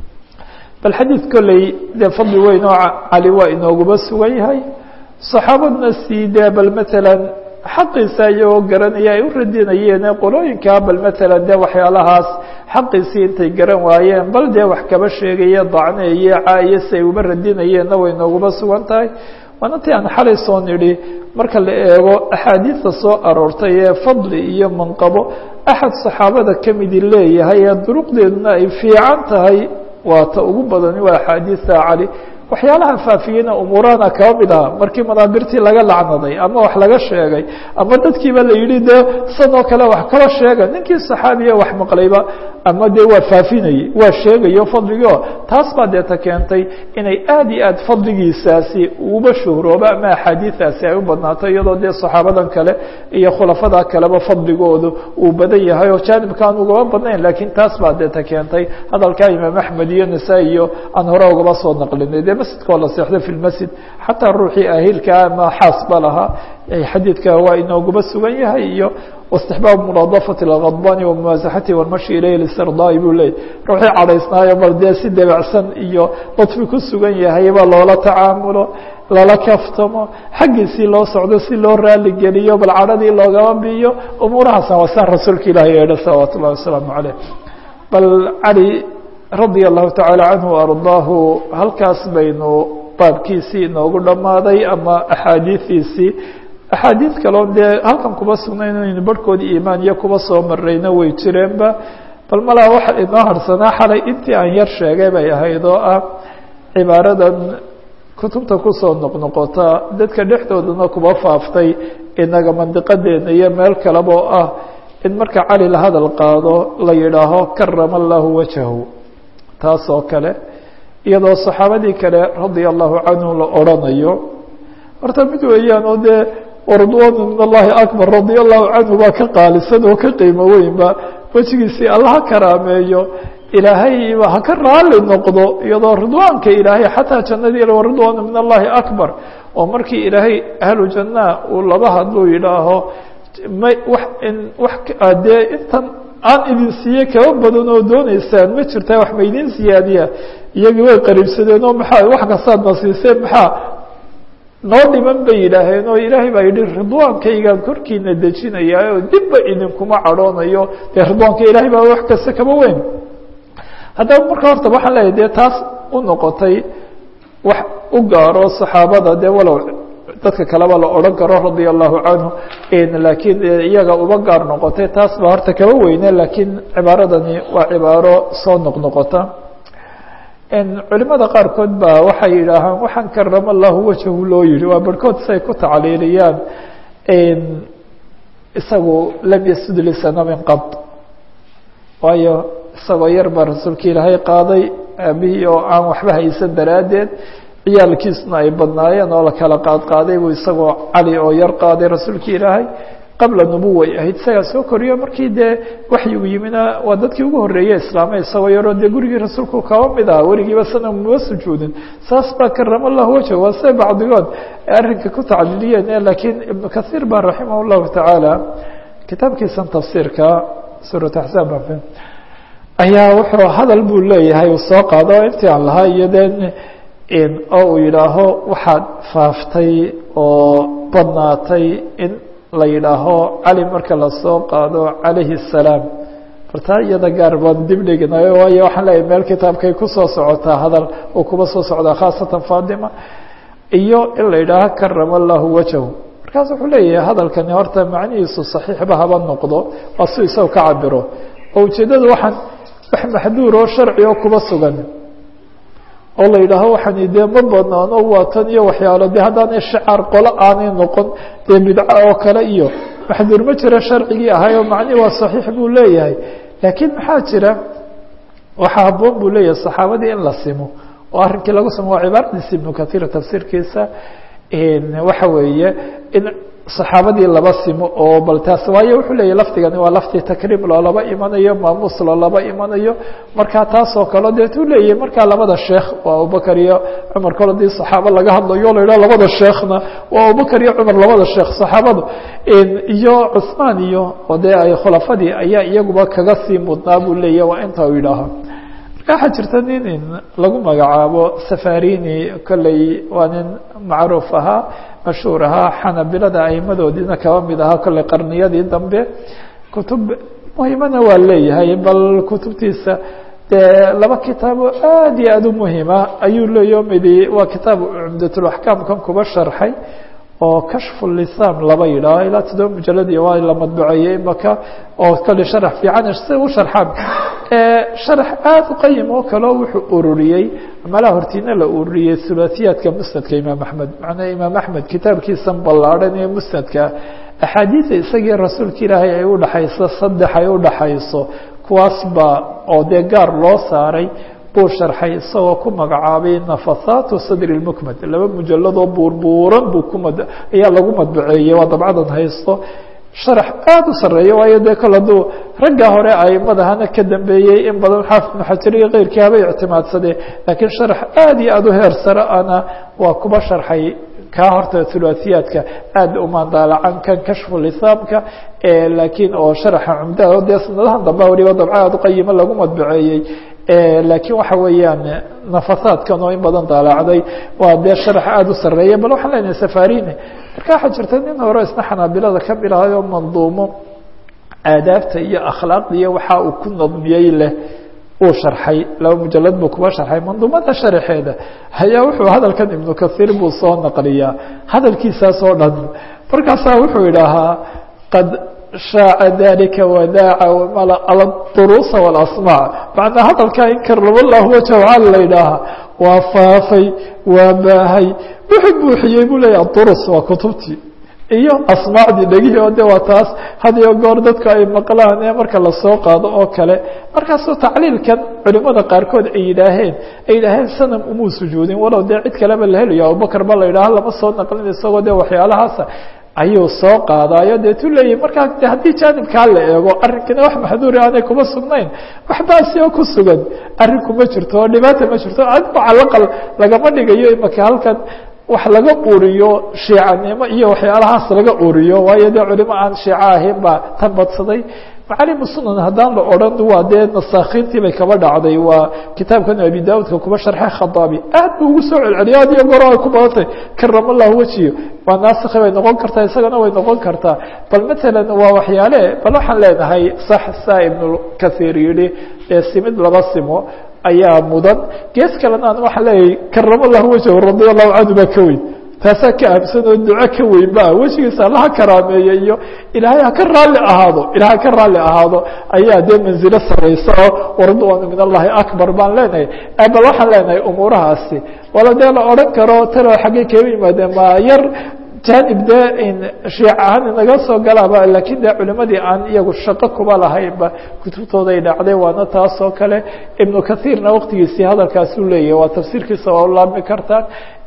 bal xadiid kolley dee fadli weyn oo cali waa inooguma sugan yahay saxaabadna sii dee bal matalan xaqiisa iyagoo garanaya ay u radinayeen qolooyinka bal matalan dee waxyaalahaas xaqiisii intay garan waayeen bal dee wax kaba sheegaya dacneeye caaye si ay uba radinayeenna way nooguma sugan tahay waana ti aan xalay soo nidhi marka la eego axaadiista soo aroortay ee fadli iyo manqabo axad saxaabada kamidi leeyahay ee duruqdeeduna ay fiican tahay waa ta ugu badani waa axaadiista cali waxyaalaha faafiyeyna umuurahana kaba mid aha markii manaabirtii laga lacnaday ama wax laga sheegay ama dadkiiba la yidhi dee sanoo kale wax kaba sheega ninkii saxaabiya wax maqlayba ama dee waa faafinayey waa sheegayo fadligio taas baa deeta keentay inay aad iyo aad fadligiisaasi uba shuhrooba ama axaadiidaasi ay u badnaato iyadoo dee saxaabadan kale iyo khulafada kaleba fadligoodu uu badan yahay oo jaanibkaan ugaba badnayn laakiin taas baa deeta keentay hadalkaa imaam axmed iyo nasaa-i iyo aan hore ugaba soo naqlinay dee masjidkoo la seexdo fi lmasjid xataa ruuxii ahilkaa ama xaas ba lahaa xadiidka waa inooguba sugan yahay iyo واstixbaab munaadafati اlkadbani wamumaasaxati wاlmashi ilayh lisirdaai buu leeyay ruuxii cadhaysnaayo bal dee si debacsan iyo badfi ku sugan yahay ba loola tacaamulo lala kaftamo xaggiisii loo socdo si loo raali geliyo bal cadhadii loogaba biyo umuurahaasna waa saa rasuulka ilahi yeedha salawaat ullahi wasalaamu caleyh bal cali radia allahu tacaala canhu ardaahu halkaas baynu baabkiisii inoogu dhammaaday ama axaadiidiisii axaadiid kaloo dee halkan kuba sugnayn inaynu barhkoodii iimaan iyo kuba soo marayna way jireenba bal malaa waxa inoo harsanaa xalay intii aan yar sheegay bay ahayd oo ah cibaaradan kutubta kusoo noqnoqota dadka dhexdoodana kuba faaftay inaga mandiqadeena iyo meel kaleba oo ah in marka cali la hadal qaado la yidhaaho karama allahu wajahu taas oo kale iyadoo saxaabadii kale radia allahu canhu la odrhanayo horta mid weeyaan oo dee waridwaanu min allahi akbar radia allahu canhu baa ka qaalisan oo ka qiimo weynba wejigiisii alla ha karaameeyo ilaahayba ha ka raali noqdo iyadoo ridwaanka ilaahay xataa jannadii waridwaanu min allahi akbar oo markii ilaahay ahlu jannaa uu laba hadluu yidhaaho may wax in wax dee intan aan idin siiye kaba badan oo dooneysaan ma jirtaa wax ma idin siyaadiya iyagii way qariibsadeen oo maxaa wax kastaad na siiseen maxaa noo dhiman bay yidhaaheen oo ilaahay baa yidhi ridwaankaygaan korkiina dejinayaa oo dibba idinkuma cadhoonayo dee ridwaanka ilaahay baa wax kasta kaba weyn haddaba marka horta waxaan leeyahay dee taas u noqotay wax u gaaro saxaabada dee walow dadka kaleba la odhan karo radia allahu canhu laakiin iyaga uba gaar noqotay taas baa horta kaba weyne laakiin cibaaradani waa cibaaro soo noqnoqota culimada qaarkood baa waxay yidhaahaan waxaan karama allahu wajahu loo yihi waa barhkood say ku tacliiliyaan isagu lam yasud lisana min qad waayo isagoo yar baa rasuulka ilaahay qaaday aabihii oo aan waxba haysan daraaddeed ciyaalkiisna ay badnaayeen oo la kala qaad qaaday buu isagoo cali oo yar qaaday rasuulka ilaahay qabla nubuway ahayd isagaa soo koriyo markii dee waxyigu yimina waa dadkii ugu horreeyey islaamay isagoo yaroo dee gurigii rasuulku kaba mid aha weligiiba sana muma sujuudin saas baa karama llahu wajh waa se bacdigood arrinka ku tacliiliyeen laakiin ibnu kathiir baa raximah llahu tacaala kitaabkiisan tafsiirka suurat axsaab ayaa wuxuu hadal buu leeyahay uu soo qaado intii aan lahaa iyo de oo uu yidhaaho waxaad faaftay oo badnaatay in la yidhaaho cali marka lasoo qaado calayhi الsalaam bartaa iyada gaar baan dib dhiginayo waayo waxaan leeyahay meel kitaabkay kusoo socotaa hadal uu kuba soo socdaa khaasatan fatima iyo in la yidhaaho karama allahu wajahu markaas wuxuu leeyahay hadalkani horta macnihiisu saxiixba haba noqdo waa si isaga ka cabiro oo ujeeddada waxaan wax maxduur oo sharci oo kuba sugan oo la yidhaaho waxaani dee ma banaano waa tan iyo waxyaalo de haddaanay shacaar qolo aanay noqon dee bidco oo kale iyo maxduur ma jiro sharcigii ahay oo macnihi waa saxiix buu leeyahay laakiin maxaa jira waxaa habboon buu leeyahay saxaabadii in la simo oo arrinkii lagu samo waa cibaaradiisa ibnu kahiir tafsiirkiisa waxa weeye in saxaabadii laba simo oo bal taas waayo wuxuu leeyahy lafdigani waa lafti takriim loolaba imanayo maamuus loolaba imanayo markaa taasoo kale deetuu leeyahay markaa labada sheekh waa abubakar iyo cumar kale hadii saxaabo laga hadlayo la yidhaha labada sheekhna waa abubakar iyo cumar labada sheekh saxaabada iyo cusmaan iyo oo dee ay khulafadii ayaa iyaguba kaga sii mudnaa buu leeyahy waa inta u yidhaaha waxaa jirta nin lagu magacaabo safarini kolley waa nin macruuf ahaa mashhuur ahaa xanabilada aimadoodiina kaba mid ahaa kolley qarniyadii dambe kutub muhimana waa leeyahay bal kutubtiisa dee laba kitaabo aad iyo aad u muhima ayuu leeyaho midi waa kitaab cumdatulaxkaamkan kuba sharxay oo kashfu lisam laba yidhaaho ilaa toddoba mujaladi waa la madbuceeyey imaka oo kale sharax fiican si u sharxaan sharax aada u qayim oo kaleo wuxuu ururiyey malaha hortiina la ururiyey hulaasiyaadka musnadka imaam axmed macnaa imaam axmed kitaabkiisan ballaadhan ee musnadka axaadiida isagii rasuulka ilaahay ay udhaxayso saddex ay udhaxayso kuwaas baa oo dee gaar loo saaray buu sharxay isagoo ku magacaabay nafahaatu sadri lmukmad laba mujaladoo buurbuuran buu kumad ayaa lagu madbuceeyey waa dabcadan haysto sharax aada u sareeya waayo dee kol hadduu ragga hore aimadahana ka dambeeyey in badan xaafid ibnu xajar iyo keyrkii haba ictimaadsadee laakiin sharax aada iyo aada u heer sare ana waa kuba sharxay kaa horta hulaasiyaadka aada umaandaalacan kan kashfu lisaamka laakiin oo sharaxa cumdaha dee sanadahan dambe waliba dabca aada uqayimo lagu madbuceeyey laakiin waxa weeyaan nafasaadkan oo in badan daalacday waa dee sharax aada u sareeya bal waxaan leenahay safarini marka waxaa jirta nin hore isna xanaabilada ka bilahayo manduumo aadaabta iyo akhlaaqda iyo waxa uu ku nadmiyey leh uu sharxay laba mujalad buu kuba sharxay manduumada sharaxeeda ayaa wuxuu hadalkan ibnu kahiir buu soo naqliyaa hadalkiisaas oo dhan markaasaa wuxuu idhaahaa qad shaaca dalika wadaaca ala duruusa walasmaac macnaa hadalkaa in karama llahu wajhaal la yidhaaha waa faafay waa baahay wuxuu buuxiyey buu leeya durus waa kutubtii iyo asmaacdii dhegihii oo de waa taas had iyo goor dadku ay maqlaan ee marka lasoo qaado oo kale markaasuu tacliilkan culimada qaarkood ay yidhaaheen ay yidhaaheen sanam umuu sujuudin walow dee cid kaleba la helayo abubakar ba la yidhaaha lama soo naqlin isagoo de waxyaalahaasa ayuu soo qaadaayo deetu leeyahy markaa de haddii jaanibkaa la eego arrinkina wax maxduuri aanay kuma sugnayn wax baasi oo ku sugan arrinku ma jirto oo dhibaata ma jirto adigu calaqal lagama dhigayo imaka halkan wax laga uriyo shiicanimo iyo waxyaalahaas laga uriyo waayo dee culimo aan shiico ahayn baa tan badsaday macalimu sunan haddaan la odhan waa dee nasaakiintii bay kaba dhacday waa kitaabkan abi daudka kuba sharxe khadaabi aad buu ugu soo celceliya ad iyo goro ay ku badantay karama lahu wejiyo waa naasikhi bay noqon kartaa isagana way noqon kartaa bal matalan waa waxyaale bal waxaan leenahay sax saa ibnu kahiir yihi ee simid laba simo ayaa mudan gees kalena an waxaa leeyahay karama lahu wajhu radia allahu canhu baa ka weyn taasaa ka ahamsan oo duco ka weyn ba wejigiisa allaha karaameeye iyo ilaahay haka raalli ahaado ilahay haka raalli ahaado ayaa dee manzilo saraysa oo waridwaanu min allahi akbar baan leenahay bal waxaan leenahay umuurahaasi wala dee la odhan karo talo xaggey kaga yimaadeen ma yar janib dee shiic ahaan inaga soo galaaba lakiin dee culimadii aan iyagu shaqo kuba lahaynba kutubtooday dhacday waana taas oo kale ibnu kahiirna waqtigiisii hadalkaasuu leeyahay waa tafsiirkiisa waa u laabmi kartaan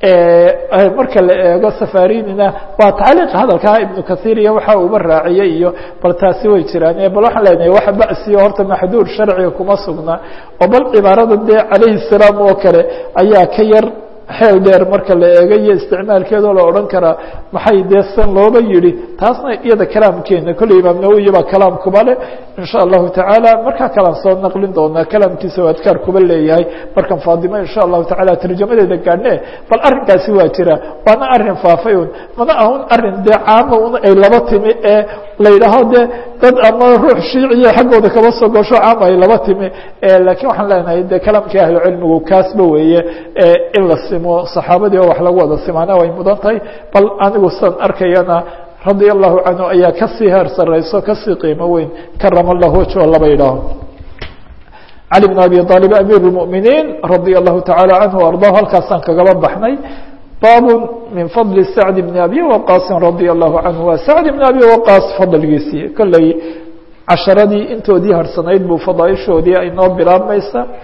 marka la eego safarinina waa tacliiq hadalkaa ibnu kahiir iyo waxa uba raaciyey iyo bal taasi way jiraan bal waxaan leenahay wax basiyo horta maxduur sharciga kuma sugna oo bal cibaarada dee calayhi salaam oo kale ayaa ka yar xeel dheer marka la eego iyo isticmaalkeedoo la odhan karaa maxay dee san looba yihi taasna iyada kalaamkeena kolley imaam nawowi baa kalaam kuba leh in sha allahu tacaala markaa kalaan soo naqlin doonaa kalaamkiisa o adkaar kuba leeyahay markan faadimo in sha allahu tacala tarjamadeeda gaadhne bal arrinkaasi waa jira waana arrin faafay un mana ahun arrin dee caama un ay laba timi ee la yidhaaho dee dad ama ruux shiiciya xaggooda kaba soo gosho caama ay laba timi lakiin waxaan leenahay dee kalaamkii ahlucilmigu kaasba weeye in la simo saxaabadii oo wax lagu wada simaana way mudan tahay bal anigu san arkayana radia allahu canhu ayaa kasii heer sarayso kasii qiimo weyn karama allahu wajho laba yidhaaho cali bn abi aalib amiir اmuminiin radia allahu taعala canhu arضahu halkaasaan kagaba baxnay bab min fadli sacd bn abi waqaasin radia allahu canhu waa sacd bn abi waqaas fadligiisii kolley casharadii intoodii harsanayd buu fadaaishoodii ay noo bilaabmaysa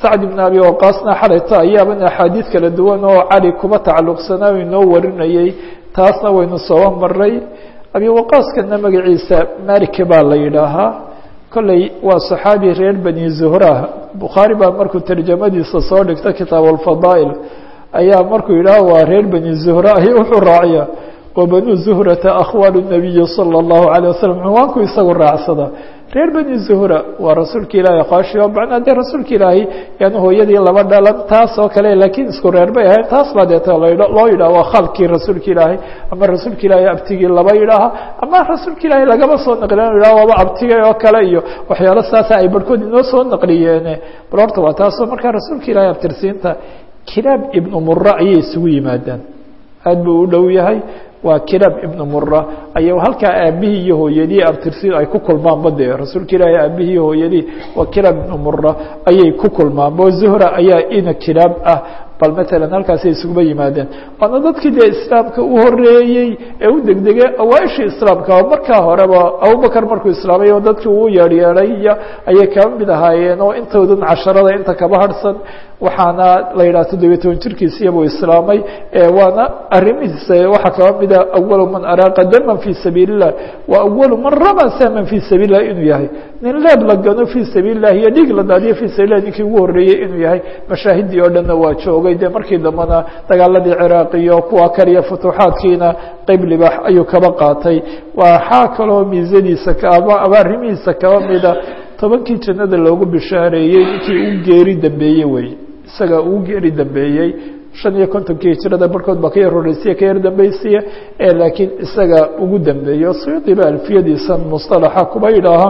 sacd ibn abi waqaasna xalayta ayaaban axaadiid kala duwan oo cali kuba tacalluqsanaa inoo warinayey taasna waynu soo maray abi waqaaskana magaciisa maliki baa la yidhaahaa kolley waa صaxaabi reer bani zuhra bukhaari baa markuu tarjamadiisa soo dhigta kitaab alfadaa'il ayaa markuu yidhaah waa reer bani zuhra ay wuxuu raaciya wabanu zuhrata akhwaalu nabiyi salى اllahu alيه wasalam cinwaanku isagu raacsada reer bani zuhra waa rasuulka ilaahi aqaashiyo macnaa dee rasuulka ilaahi yani hooyadii laba dhalan taas oo kale laakiin isku reer bay ahayn taas baa deeta loo yidhaha waa khalkii rasuulka ilaahi ama rasuulka ilaahi abtigii laba yidhaaha ama rasuulka ilaahi lagama soo naqliyan yidhaha waaba abtigay oo kale iyo waxyaalo saasa ay barhkood inoo soo naqliyeene bal horta waa taasoo markaa rasuulka ilaahi abtirsiinta kilaab ibnu mura ayay isugu yimaadaan aad buu u dhow yahay waa kilaab ibnu mura aya halkaa aabihii iyo hooyadii abtirsi ay ku kulmaanba dee rasuulka ilaahi aabihii iyo hooyadii waa kilaab ibnu mura ayay ku kulmaanba zuhra ayaa ina kilaab ah bal matalan halkaasay isuguba yimaadeen waana dadkii dee islaamka u horeeyey ee u degdegay awaaishii islaamka markaa horeba abubakar markuu islaamay oo dadkii uu yeeryeeray iyo ayay kaba mid ahaayeen oo intoodan casharada inta kaba harhsan waxaana la yidhaha toddobiya toban jirkiisiya buu islaamay waana arrimihiisa waxaa kaba mida awalu man araaqa daman fii sabiili الlah wa awalu man rama saman fii sabiil الlah inuu yahay nin leeb la gano fii sabiil الlah iyo dhiig la daadiyo fii sabil lah ninkii ugu horeeyey inuu yahay mashaahidii oo dhanna waa joogay de markii dambena dagaaladii ciraaq iyo kuwa kaliya futuuxaadkiina qeyb libax ayuu kaba qaatay waxaa kaloo miisadiisa ama ama arrimihiisa kaba mida tobankii jannada loogu bishaareeyey ninkii u geeri dambeeyey wey isaga uu geeri dambeeyey shan iyo kontonkii hijirada barhkood baa ka yar horeysiya ka yar dambeysiya ee laakiin isaga ugu dambeeyo suyuudi ba alfiyadiisa musطalaxa kuba yidhaaha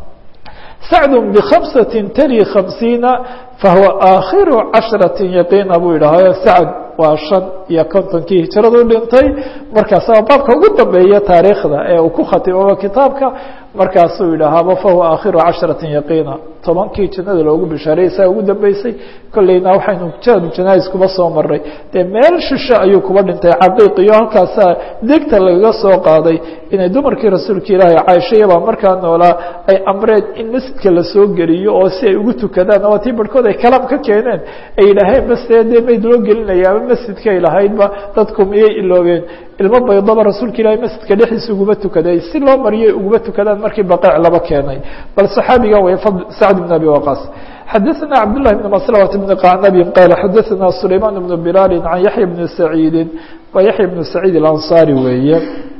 sacd bkhamsati tali khamsiina fahuwa aakhiru cashraةi yaqiina buu yidhaaha sacd waa shan iyo kontonkii hijiradu dhintay markaasa baabka ugu dambeeya taariikhda ee uu ku khatimaba kitaabka markaasuu yidhaahaba fahuwa aakhiru cashraةi yaqiina tobankii jannada loogu bishaaray isaa ugu dambeysay kolleyna waxaynu jadu janais kuba soo maray dee meel shishe ayuu kuba dhintay caqiiq iyo halkaasaa degta lagaga soo qaaday inay dumarkii rasuulka ilaahi caaishayabaa markaa noolaa ay amreen in masjidka lasoo geliyo oo si ay ugu tukadaan oo tii barhkood ay kalaam ka keeneen ay yidhaaheen base dee mayd loo gelinaya ama masjidkay lahaydba dadku miyay iloobeen ilmo baydaba rasuulka ilaahi masjidka dhexdiisa uguma tukaday si loo mariyay uguma tukadaan markii baqeec laba keenay bal saxaabiga way sacd bn abi waqaas xadaثna cabdالlahi bn maslmt bn qacnabi qaal xadaثna sulayman bn bilaali can yaxya bni saciidi waa yaxya bnu saciid اlanصari weeye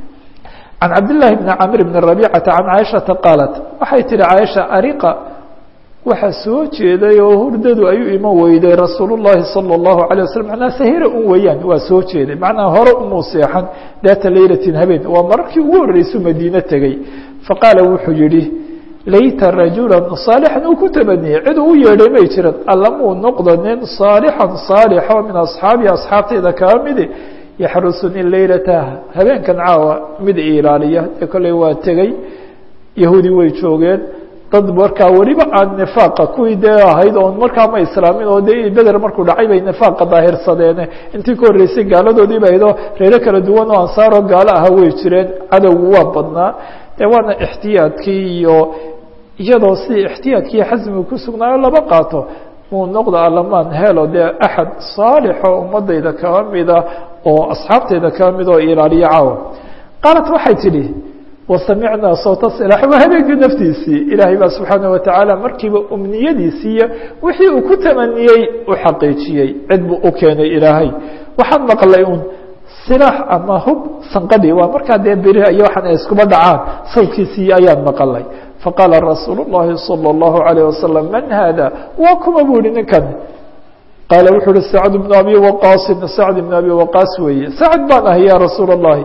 can cabdالlahi bni camr bn rabicata can caaishaةa qaalat waxay tihi caaisha ariqa waxaa soo jeeday oo hurdadu ayuu iman weyday rasuul الlahi salى الlahu عalيه waslm manaa sahira un weeyaan waa soo jeeday macnaa hore umuu seexan daata laylatin habeen waa mararkii ugu horreysuu madiine tegey faqaala wuxuu yihi layta rajula صaalixan uu ku tabaniyey cid uu yeedhay may jiran allamuu noqdo nin صaalixan صaalixo min asxaabii asxaabtayda kaa midi yaxrusuni laylata habeenkan caawa mid ilaaliya ee kolley waa tegey yahuudi way joogeen dad markaa weliba aan nifaaqa kuwii dee ahayd oon markaa ma islaamin oo dee beder markuu dhacay bay nifaaqa daahirsadeene intii ka horreysay gaaladoodii ba ahaydoo reero kala duwan oo ansaaroo gaalo aha way jireen cadowgu waa badnaa dee waana ixtiyaadkii iyo iyadoo sidii ixtiyaadkii xasmiga ku sugnaayo laba qaato muu noqdo alamaan helo dee axad saalixoo ummadayda kaba mida oo asxaabtayda kaba mid oo ilaaliyo caawa qaalat waxay tidhi wasamicnaa sawta silaax waa habeenkii naftiisii ilaahay baa subxaana watacaala markiiba umniyadiisii iyo wixii uu ku tamaniyey u xaqiijiyey cid buu u keenay ilaahay waxaan maqlay un silaax ama hub sanqadhi waa markaa dee beri iyo waxaan iskuba dhacaan sawdkiisii ayaan maqalay faqaala rasuul الlahi salى الlahu عalيه wasalam man hada waa kuma bu ihi ninkan qaala wuxuu uhi sacd bn abi waqaasin sacd bn abi waqaas weeye sacd baan ahay ya rasuul الlahi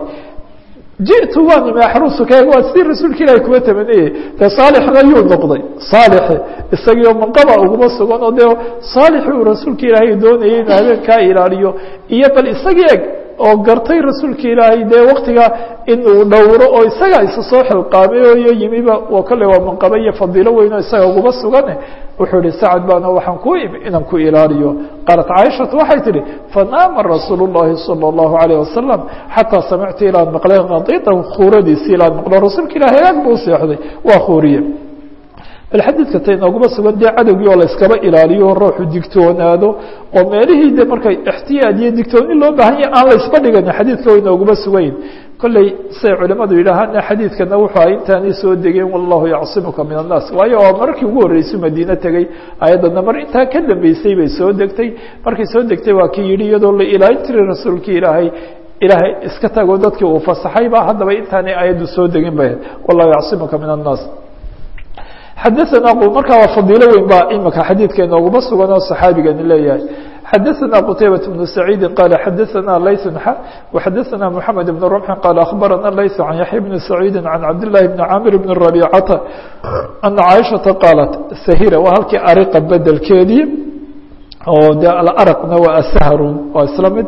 jiئtu waan imi axrusuka waa sidii rasuulka ilahi kuwa tamaniyey dee saalixna yuu noqday saalixi isagiio manqaba uguma sugan oo dee saalixi uu rasuulka ilaahay doonayay inuu habeenkaa ilaaliyo iyo bal isagii eg oo gartay rasuulka ilaahay dee waktiga inuu dhowro oo isaga isa soo xilqaamay oo iyo yimiba oo kale waa manqaba iyo fadiilo weyn oo isaga uguma sugane wuxuu ihi sacad baana waxaan ku imi inaan ku ilaaliyo qaalat caaishatu waxay tihi fanaama rasuul الlahi salى الlahu عalيه wasalam xataa samictu ilaan maqlay kadiitahu khuuradiisi ilaan maqlo rasuulka ilahay aag buu seexday waa khuuriye bal xadiidka ta inooguma sugan dee cadowgii oo la iskaba ilaaliyo ruuxu digtoonaado oo meelihii de markay ixtiyaad iyo digtooni loo baahan yahay aan la isba dhigan xadiidka way inooguma sugayn kolley say culimadu yidhaahaan xadiidkana wuxuu ay intaanay soo degeen wallahu yacsimuka min annaas waayo oo markii ugu horreysay madiine tegey ayaddana mar intaa ka dambeysay bay soo degtay markay soo degtay waa kii yidhi iyadoo la ilaalin jiray rasuulkii ilaahay ilaahay iska tago dadkii uu fasaxayba haddaba intaanay ayaddu soo degin ba wallahu yacsimuka min annaas xadaثana markaa waa fadiilo weyn baa imika xadiidka inooguma sugan oo saxaabigani leeyahay xadaثna qtaybaة بن سacيidi qala xadaثna layث وxadaثna mحamed بن رمح qala aخbarana layث عan yaحya بn سacيidi عan cabdالlahi بn camir بn رabيcata ana caiشhaةa qaalat sahira waa halkii ariqa bedelkeedii oo de alarqna waa ashrun waa isla mid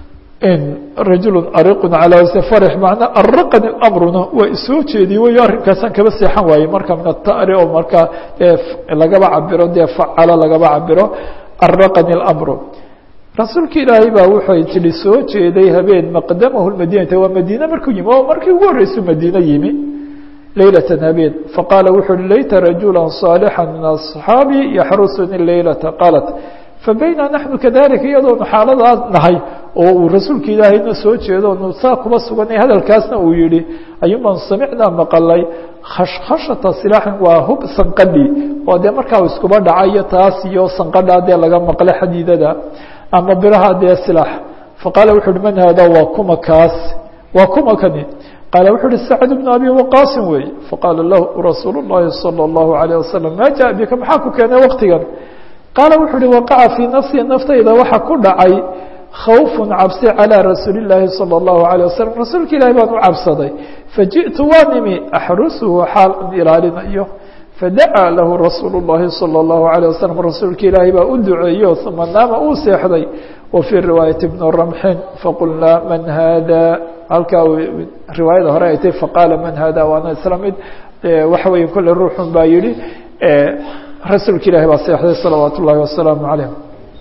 rajul ariq calى frx manaa araqani amruna waa isoo jeediye wey arrinkaasaan kaba seexan waaye marka min atari oo markaa lagaba cabiro dee facalo lagaba cabiro araqani اmru rasuulka ilaahay baa wuxuu tihi soo jeeday habeen maqdamahu madinata waa madiine markuu yimi oo markii ugu horreysuu madiine yimi leylata habeen faqaala wuxuu hi layta rajula صaalxa min aصxaabi yaxrusuni leylata qaalat fabayna naxnu kadalika iyadoonu xaaladaas nahay oo uu rasuulka ilaahayna soo jeedo nu saa kuba suganay hadalkaasna uu yihi ayuman samicnaa maqalay khashkhashata silaaxin waa hub sanqadhi oo dee markaa iskuba dhacayo taas iyo sanqadhaa dee laga maqla xadiidada ama biraha dee silaax faqaala wuxu uhi man haada waa kuma kaas waa kuma kani qaala wuxu uhi sacd bnu abi waqaasin weeye faqaala lahu rasuul llahi salى اllahu alayه wasalam maa jaa bika maxaa ku keenay waqtigan qaala wuxu uhi waqaca fii nafsi naftayda waxa ku dhacay khawfu cabsi calى rasuuli اlaahi salى اllahu alيه wasalam rasuulka ilahi baan u cabsaday fajiئtu waan imi axrusuhu xaal an ilaalinayo fadacaa lahu rasuul اllahi salى اllahu alيه wasalam rasuulka ilaahi baa u duceeyo uma naama uu seexday wa fii riwaayati bni ramxin faqulnaa man hada halkaa riwaayada hore ay tay faqaala man hada waana isla mid waxa weeye kolle ruuxun baa yihi rasuulka ilahi baa seexday salawaat ullahi wasalaamu calayh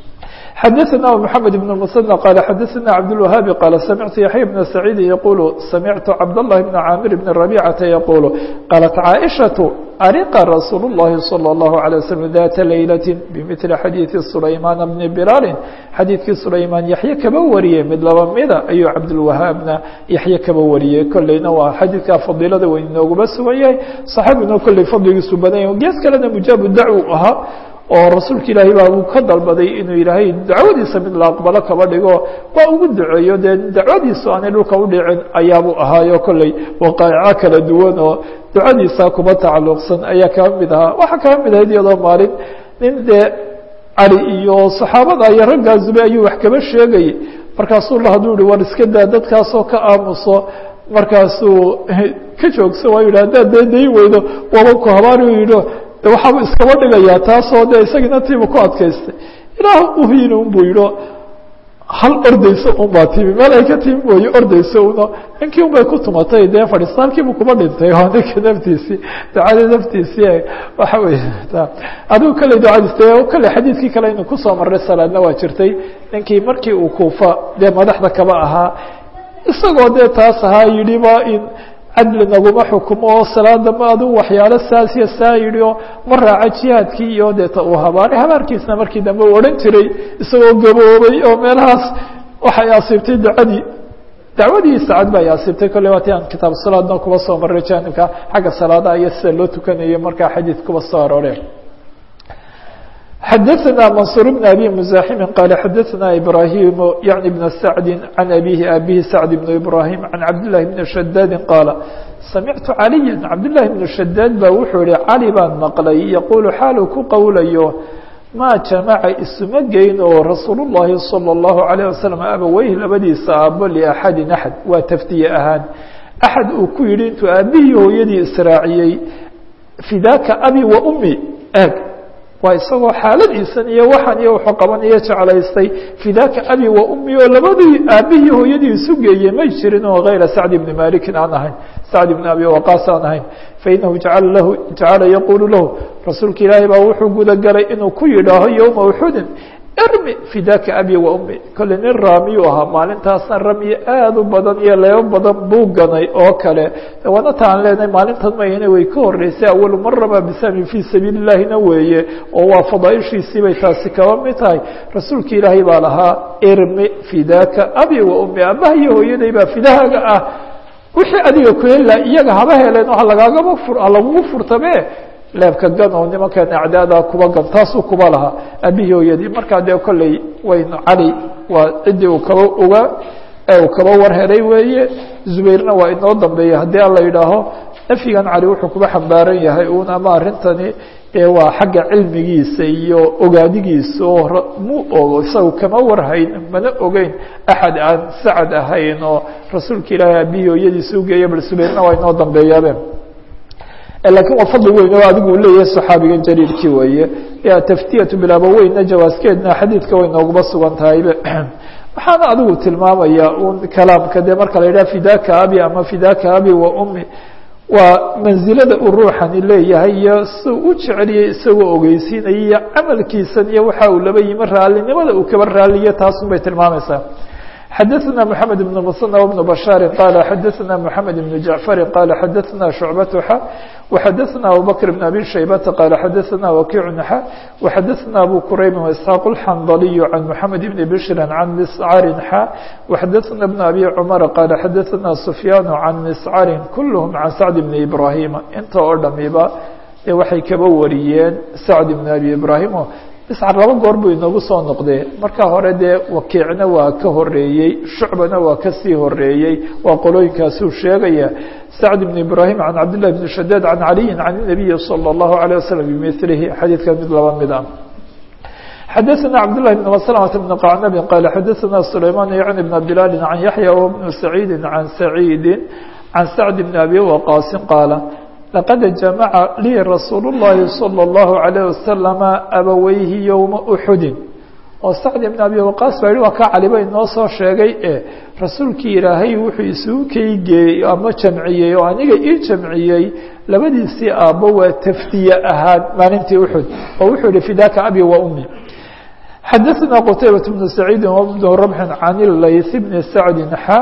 xadaثna محamed بن المثنى qال xadaثna cabdالوهاabi qال samictu yaحya بن سacيidi yqul samictu cabdاللahi بn caamir بn رabيcaةa yqul qaalat caaئشhaة ariqa rasuul الlahi salى الlahu عalيه waslم data laylaة bmثli xadiiثi sulaymaan bni bilaali xadiidkii sulaymaan yaxye kaba wariyey mid laba mida ayuu cabdالwahaabna yaxye kaba wariyey kolleyna waa xadiidkaa fadiilada weyn inooguma sugan yahay صaxaabiguna kolley fadligiisu badan yahy gees kalena mujaabu dacw ahaa oo rasuulka ilaahay baa uu ka dalbaday inuu ilaahay dacwadiisa mid la aqbalo kaba dhigo waa ugu duceeyo dee dacwadiisu aanay dhulka udhicin ayaabuu ahaayo kolley waqaa'ico kala duwan oo ducadiisa kuba tacalluqsan ayaa kaba mid ahaa waxaa kaba mid ahayd iyadoo maalin nin dee cali iyo saxaabada iyo raggaa zube ayuu wax kaba sheegayay markaasuu la haduu yihi war iska daa dadkaasoo ka aamuso markaasuu ka joogso waa yidhi haddaad dee dayn weydo waba ku habaari yidho de waxaabuu iskaba dhigayaa taasoo de isagiina tiibu ku adkaystay ilaah uhiina un buu yidho hal ordayso un baa timi meel ay ka timi mooye ordayso uno ninkii un bay ku tumatay dee fadhiista halkiibu kuba dhintay oo ninka naftiisii ducada naftiisii waxa wey adigu kale ducadiis de kale xadiidkii kale inu kusoo marray salaadna waa jirtay ninkii markii uu kuufa dee madaxda kaba ahaa isagoo dee taas ahaa yidhiba in cadli naguma xukumo oo salaada ma adu waxyaalo saasiya saa yidhi oo ma raaca jihaadkii iyo deeta uu habaaray habaarkiisna markii dambe u odhan jiray isagoo gaboobay oo meelahaas waxay asiibtay ducadii dacwadii saacad ba ay asiibtay kolley waati aan kitaab salaadna kuba soo maray jaanibka xagga salaadaha iyo sida loo tukanayo markaa xadiid kuba soo arooreen xadaثna maنصuر بن أbي مزاحم qال xadaثna إbrahيم yعnي بن سعد عن أbيه abihi سعد بن إbrاhيم عن cabdاللahi بن شhداd qاaل samictu عalيا cabdاللahi بن شhداd ba wuxuu yihi cali baan maqlay yqul xaalu ku qowlayo maa jamaca isuma geyn oo rasuul الlahi salى الlahu عalيه waسلم abaweyh labadiisa aabo لأxadi أxad waa taftiye ahaan أxad uu ku yihi intuu aabihii hooyadii israaciyey fidaka abi wa umi eg waa isagoo xaaladiisan iyo waxan iyo wuxuu qabanayo jeclaystay fidaka abi wa umi oo labadii aabihii hooyadii isu geeyey may jirin oo hayra sacd bni malikin aan ahayn sacd bni abi waqaas aan ahayn fainahu jacala lahu jacala yaqulu lahu rasuulka ilaahay baa wuxuu gudagalay inuu ku yidhaaho yowma uxudin irmi fidaka abi wa ummi kolle nin raamiyuu ahaa maalintaasna ramyi aada u badan iyo leebo badan buu ganay oo kale waana taan leenahay maalintan mayna way ka horeysay awalu maraba bisami fii sabiili llahina weeye oo waa fadaaishiisii bay taasi kaba mid tahay rasuulka ilaahay baa lahaa irmi fidaka abi wa ummi abaha iyo hooyaday baa fidahaaga ah wixii adiga ku hela iyaga haba heleen oo halagaagaba fur halagugu furtabe leebka gan oo nimankan acdaada kuba gan taasuu kuba lahaa abihii hooyadii markaa dee kolley waynu cali waa ciddii uu kaba oga ee uu kaba war helay weeye zubayrna waa inoo dambeeya haddii ala yidhaaho nafyigan cali wuxuu kuba xambaaran yahay un ama arrintani waa xagga cilmigiisa iyo ogaadigiisa oo mu ogo isaga kama warhayn mana ogeyn axad aan sacad ahayn oo rasuulka ilaahay abihii hooyadiisa ugeeya bal zubayrna waa inoo dambeeyaabe lakin waa fadli weyn oo adigu leeyahay صaxaabigan jaliilkii weeye taftiyatu bilaabaweyna jawaaskeedna xadiidka way nooguba sugan tahaybe waxaana adigu tilmaamaya un kalaamka de marka la yidhaha fidaka abi ama fidaka abi wa ummi waa manzilada uu ruuxani leeyahay iyo si u jeceliyey isagoo ogeysiinaya iyo camalkiisan iyo waxa uu laba yimi raalinimada uu kaba raaliyo taasun bay tilmaamaysaa xadaثna mحamed بن msنى وبن بشhاaر qال xadaثna mحamed بن جaعفر qال xadaثna شhuعبة x وxadaثna abubكر بن أbي شhaybة qال xadaثna وkiع x وxadaثna أbو كرayb وإسحاaq الxنdلي عن mحamed بن بشhr عن مسcr x وxadaثna بن أbي cمر qال xadaثna سفyاn عن مسcr kulهم عن سعد بن إبراهيم inta oo dhamiba waxay kaba wariyeen سعد بن أbي إبراهيم iscar laba goor buu inoogu soo noqdee marka hore dee wakiicna waa ka horeeyey shucbana waa kasii horeeyey waa qolooyinkaasuu sheegaya sacd بn ibrahim can cabdالlah bn shadaad can caliyi can الnabiyi salى الlahu عalيه waslم bimilihi xadiidka mid laba mid ah xadaثna cabdالlahi بn mslmة بn qacnabi qal xadaثna sulayman yعni بn bilaali can yaحya w bn saciidi can saciidi can sacd bn abi waqaasi qaala laqad jamaca lii rasuul الlahi salى الlahu عalيه wasalama abaweyhi yowma uxudin oo sacd ibn abi waqaas baa yihi waa ka caliba inoo soo sheegay e rasuulkii ilaahay wuxuu isugu keygeeyey ama jamciyey oo aniga ii jamciyey labadiisii aabbo waa tafdiye ahaan maalintii uxud oo wuxuu yihi fidaka abi wa umi xadaثna qtaybaة bn saciidi wbn rabxi can layث bni sacdi xa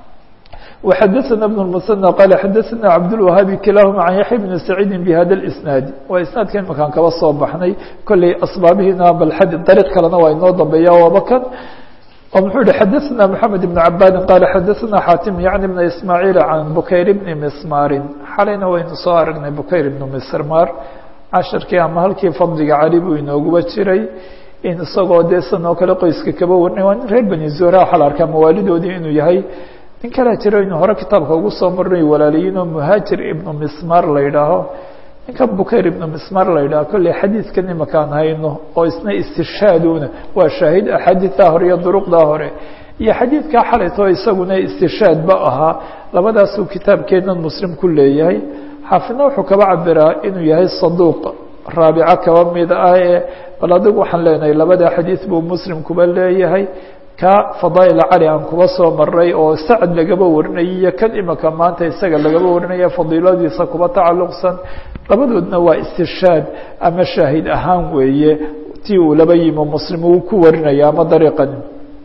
وxadaثna بن المثنى qال xadaثna cabdالوahaabi kilahuma can yaحya bni saciidi bhada الإsnaadi waa isnaadka imakaan kaba soo baxnay kolley asbaabihiina bal dariiq kalena waa inoo dambeeya waaba kan oo muxuu yihi xadaثna mحamed بn cabadi qala xadaثna xatim yعni bna ismaaعiil can bukayr bni mismaarin xalayna waynu soo aragnay bukayr ibnu mismaar casharkii ama halkii fadliga cali buu inooguba jiray in isagoo dee san oo kale qoyska kaba warnay waa nin reer beni zora waxaa la arkaa mawaalidoodii inuu yahay nin kalea jiro inu hore kitaabka ugu soo marnay walaaliyiin oo muhaajir ibnu mismar la yidhaaho ninkan bukayr ibnu mismar la yidhaho kolley xadiidkan imakaan hayno oo isna istishaaduna waa shaahid axaadiidaa hore iyo duruqdaa hore iyo xadiidkaa xalayto isaguna istishaadba ahaa labadaasuu kitaabkeenan muslim ku leeyahay xaafidna wuxuu kaba cabiraa inuu yahay saduuq raabico kaba mid ah ee bal adigu waxaan leenahay labada xadiid buu muslim kuba leeyahay ka fadaail cali aan kuba soo maray oo sacad lagaba warinayay iyo kan imika maanta isaga lagaba warinaya fadiiladiisa kuba tacalluqsan labadoodna waa istishaad ama shaahid ahaan weeye tii uu laba yimo muslim uu ku warinaya ama dariiqani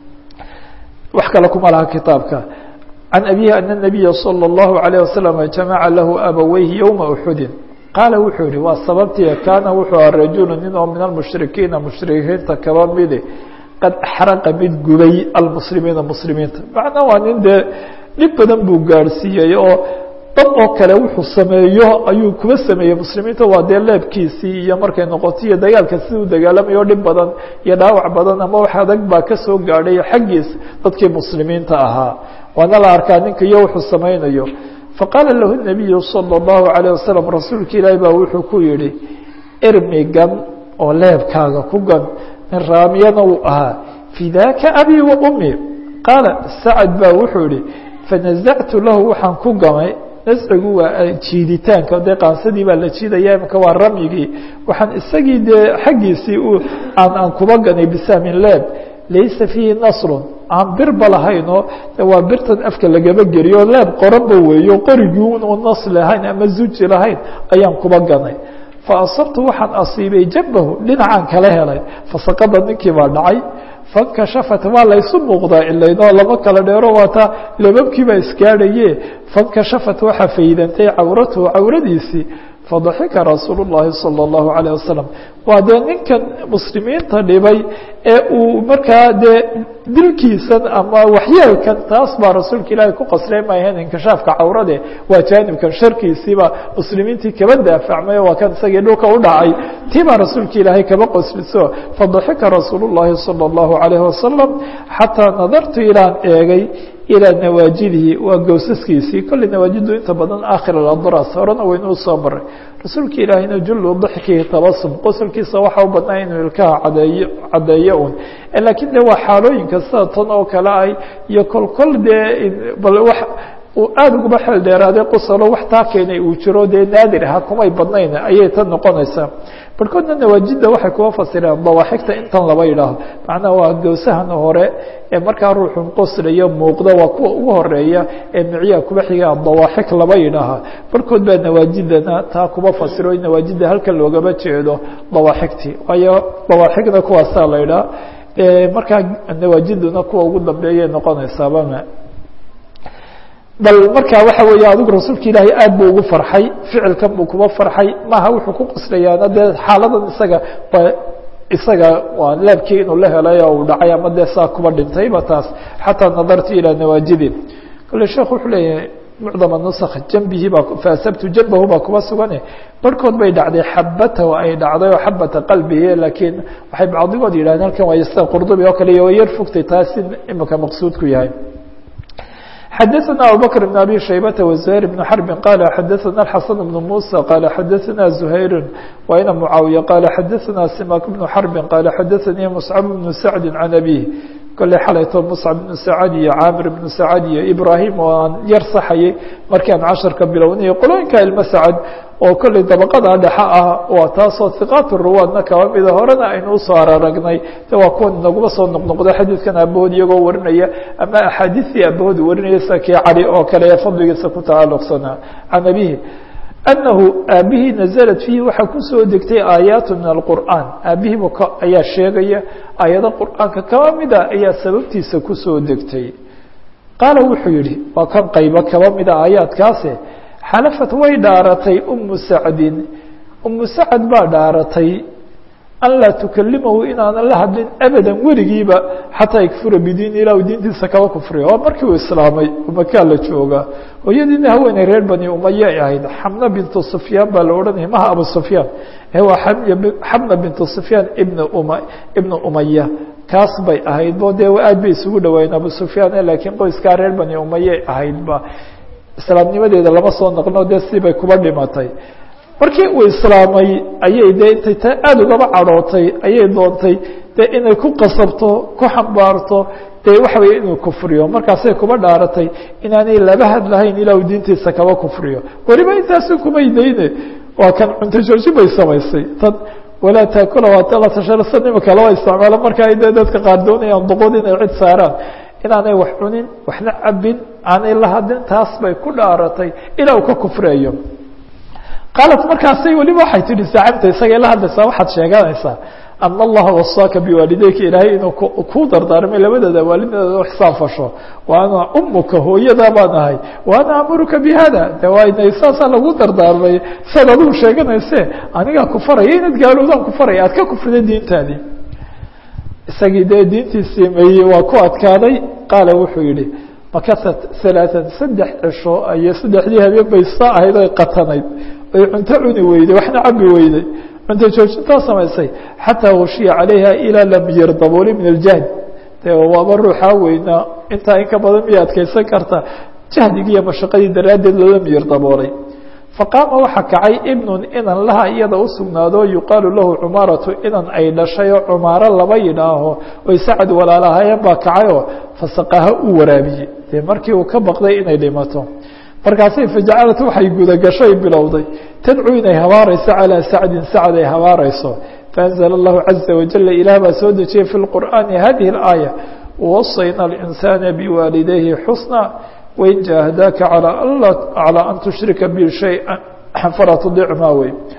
wax kale kuma laha kitaabka can abihi ana الnabiya salى الlahu عalيه wasalam jamaca lahu abaweyhi yowma uxudin qaala wuxuu yihi waa sababtii kaana wuxuu aha rajulu nin oo min almushrikiina mushrikiinta kaba midi qad axraqa mid gubay almuslimiina muslimiinta macnaa waa nin dee dhib badan buu gaadhsiiyey oo dad oo kale wuxuu sameeyo ayuu kuba sameeyey muslimiinta waa dee leebkiisii iyo markay noqoto iyo dagaalka siduu dagaalamayo dhib badan iyo dhaawac badan ama wax adag baa kasoo gaadhay xaggiis dadkii muslimiinta ahaa waana la arkaa ninka iyo wuxuu samaynayo faqaala lahu nabiyu salى الlahu عalيه wasalam rasuulka ilaahi baa wuxuu ku yihi irmi gan oo leebkaaga ku gan nin raamiyana uu ahaa fidaka abi wa umi qaala sacad baa wuxuu yihi fanazactu lahu waxaan ku gamay nascigu waa jiiditaanka dee qaansadii baa la jiidaya imika waa ramyigii waxaan isagii dee xaggiisii aan aan kuba ganay bisahmin leeb laysa fiihi nasrun aan birba lahaynoo waa birtan afka lagaba geliyo leeb qoranba weeyo qorigii unu nas lahayn ama zuji lahayn ayaan kuba ganay faasabtu waxaan asiibay jambahu dhinacaan kala helay fasaqada ninkii baa dhacay fankashafat waa laysu muuqdaa ilaynoo lama kala dheero waataa lababkiibaa isgaadhaye fankashafat waxaa faydantay cawratuhu cawradiisii fadaxika rasuul الlahi salى الlahu عalيه wasalam waa dee ninkan muslimiinta dhibay ee uu markaa dee dilkiisan ama waxyeelkan taas baa rasuulka ilaahay ku qasray maahayn inkishaafka cawrade waa jaanibkan sharkiisiiba muslimiintii kaba daafacmay waa kan isagii dhulka u dhacay tii baa rasuulka ilaahay kaba qosliso fadaxika rasuul الlahi salى الlahu عalيه wasalam xataa nadartu ilaan eegay ilىa nawaajidihi waa gowsaskiisii kolley nawaajidu inta badan aakhir adras horena waynuu soo maray rasuulka ilaahayna jullu dixkihi tabasum qosolkiisa waxa u badnaa inuu ilkaha cadeeyo caddeeyo un laakiin de waa xaalooyinka sida tan oo kale ay iyo kolkol dee bal wa uu aada ugaba xeel dheeraaday qosolo wax taa keenay uu jiro dee naadir aha kumay badnayn ayay tan noqonaysaa barkoodna nawaajidda waxay kuwa fasireen dawaaxigta intan laba yidhaaho macnaha waa gowsahan hore ee markaa ruuxun qoslayo muuqda waa kuwa ugu horeeya ee micyaha kuba xigaa dawaaxig laba yidhaaha barkood baa nawaajidana taa kuba fasiro nawaajidda halkan loogama jeedo dawaaxigtii waayo dawaaxigna kuwaasaa la yidhaha markaa nawaajiduna kuwa ugu dambeeyay noqonaysaabama bal marka waxa weeye adigu rasuulka ilaahay aad buu ugu farxay ficilkan buu kuba farxay maaha wuxuu ku qoslayaana dee xaaladan isaga waa isaga waa laabkii inuu la helay oo uu dhacay ama dee saa kuba dhintayba taas xataa nadartu ilaa nawaajidi kole sheekh wuxuu leeyahay mucdama nusakh jambihii baa faasabtu jambahu baa kuba sugane barhkood bay dhacday xabatahu ay dhacday oo xabata qalbihi laakiin waxay bacdigood yidhahdeen halkan waa sida qurdubi oo kale iyo yar fogtay taas in imika maqsuudku yahay xdثna abubكر بن abي شhaybة وزهير بن حرب qال xdثna الحسن بن موسى qال xdثna زهير وإن معاaوية qال xdثna سماك بن حرب qال xdثnي مصعب بن سعد عن أبيه kole xalayto مصعب بن سعد iyo cاmر بن سعد iyo إبراهيم oo aan yar saxayay markii aan caشhaرka bilownay qolooyinka ilmo sacد oo kolley dabaqada dhexe ah waa taasoo hiqaat ruwaadna kaba mida horena aynu usoo araragnay de waa kuwan naguma soo noqnoqdo xadiidkan aabahood iyagoo warinaya ama axaadiistii aabahood warinaya sida kii cali oo kale ee fadligiisa ku tacalluqsanaa can abihi anahu aabihii naزlat fiihi waxaa kusoo degtay aayaat min alqur'an aabihiiba ayaa sheegaya aayado qur'aanka kaba mida ayaa sababtiisa kusoo degtay qaala wuxuu yihi waa kan qaybo kaba mida aayaadkaase xalafat way dhaaratay umu sacdin umu sacad baa dhaaratay an laa tukalimahu inaanan la hadlin abadan weligiiba xataa yakfura bidiin ilah diintiisa kaba kufriya waa markii uu islaamay makaa la joogaa hooyadiina haweeney reer bani umaya ay ahayd xamna bintu sufyaan baa la odhanaya maha abu sufyaan waa xamna bintu sufyaan ibna uma ibna umaya kaas bay ahayd bo dee aad bay isugu dhawaayeen abu sufyaan laakiin qoyskaa reer bani umayay ahaydba islaamnimadeeda lama soo naqno dee sibay kuba dhimatay markii uu islaamay ayay dee intay ta aada ugaba cadhootay ayay doontay dee inay ku qasabto ku xambaarto dee waxa weeye inuu kufriyo markaasay kuba dhaaratay inaanay laba hadlahayn ilaa uu diintiisa kaba kufriyo weliba intaasu kumay dayne waa kan cunto jooji bay samaysay tan walaa taakula waa tasharasa imika laba isticmaalo marka ay dee dadka qaar doonayaan doqod inay cid saaraan inaanay wax cunin waxna cabin aanay la hadlin taas bay ku dhaaratay ilaa uu ka kufreeyo qaalat markaasay weliba waxay tihi saacibta isagay la hadlaysaa waxaad sheeganaysaa ana allaha wasaaka biwaalideyka ilaahay inuu ku dardaarmay labadeeda waalideeda ixsaan fasho wa ana umuka hooyadaa baan ahay wa ana amuruka bi hada de waana saasaa lagu dardaarmay saad adigu sheeganayse anigaa ku faraya inaad gaaloodaan ku faraya aad ka kufrida diintaadii isagii dee diintiisii mayey waa ku adkaaday qaala wuxuu yihi makasat alaaan saddex cisho iyo saddexdii habeen bay saa ahayd oy qatanayd oy cunto cuni weyday waxna cabi weyday cunto joojintaa samaysay xataa washiya calayha ilaa lam yardabooli min aljahd de waaba ruuxaa weynaa intaa in ka badan miya adkeysan karta jahdigii iyo mashaqadii daraaddeed loola miyir daboolay faqaama waxaa kacay ibnun inan laha iyada u sugnaado yuqaalu lahu cumaaratu inan ay dhashay oo cumaaro laba yidhaaho oy sacad walaalahaayeen baa kacayoo fasaqaha u waraabiyey dee markii uu ka baqday inay dhimato markaasay fajacalad waxay gudagashoy bilowday tadcuu inay habaarayso calىa sacdin sacd ay habaarayso faأnzla اllahu caزa wajala ilaah baa soo dejiyey fi اlqur'aani hadihi اlaaya wasayna اlinsaana biwaalidayhi xusna wain jaahadaaka calىa an tushrika bi shayئa falaa tudichmaa wey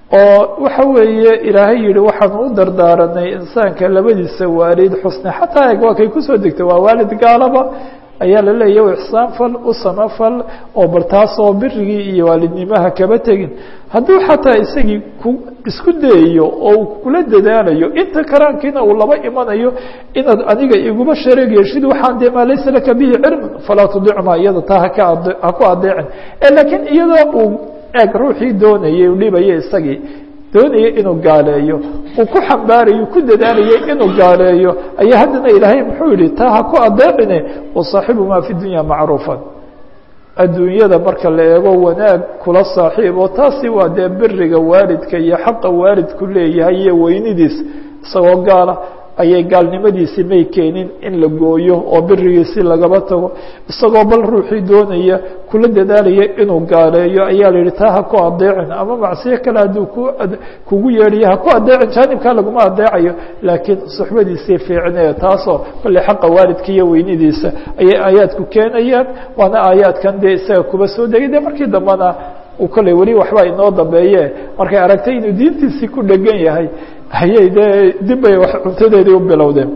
oo waxa weeye ilaahay yihi waxaanu u dardaaranay insaanka labadiisa waalid xusne xataa eg waa kay kusoo degtay waa waalid gaalaba ayaa la leeyahy ixsaan fal u samafal oo bal taasoo birigii iyo waalidnimaha kaba tegin hadduu xataa isagii ku isku dayayo oo uu kula dadaalayo inta karaankiina uu laba imanayo inaad aniga iguma shareeg yeeshid waxaan dee maa laysa laka bihi cilmun falaa tudicma iyada taa haka ha ku adeecin laakiin iyadoo uu eeg ruuxii doonayay u dhibaya isagii doonaya inuu gaaleeyo uu ku xambaarayo ku dadaalayay inuu gaaleeyo ayaa haddana ilaahay muxuu yihi taa ha ku adeecine wasaaxibumaa fi dunya macruufan adduunyada marka la eego wanaag kula saaxiib oo taasi waa dee beriga waalidka iyo xaqa waalidku leeyahay iyo weynidiis isagoo gaala ayay gaalnimadiisii may keenin in la gooyo oo berigiisii lagaba tago isagoo bal ruuxii doonaya kula dadaalaya inuu gaaleeyo ayaa la yihi taa ha ku adeecin ama macsiyo kale hadduu ku kugu yeedhayo ha ku adeecin jaanibkaa laguma adeecayo laakiin suxbadiisii fiicnee taasoo kolley xaqa waalidka iyo weynidiisa ayay aayaadku keenayaan waana aayaadkan dee isaga kuba soo degay de markii dambena uu kolley weli waxba inoo dambeeye markay aragtay inuu diintiisii ku dhegan yahay ayay dee dib bay cuntadeedii u bilowdeen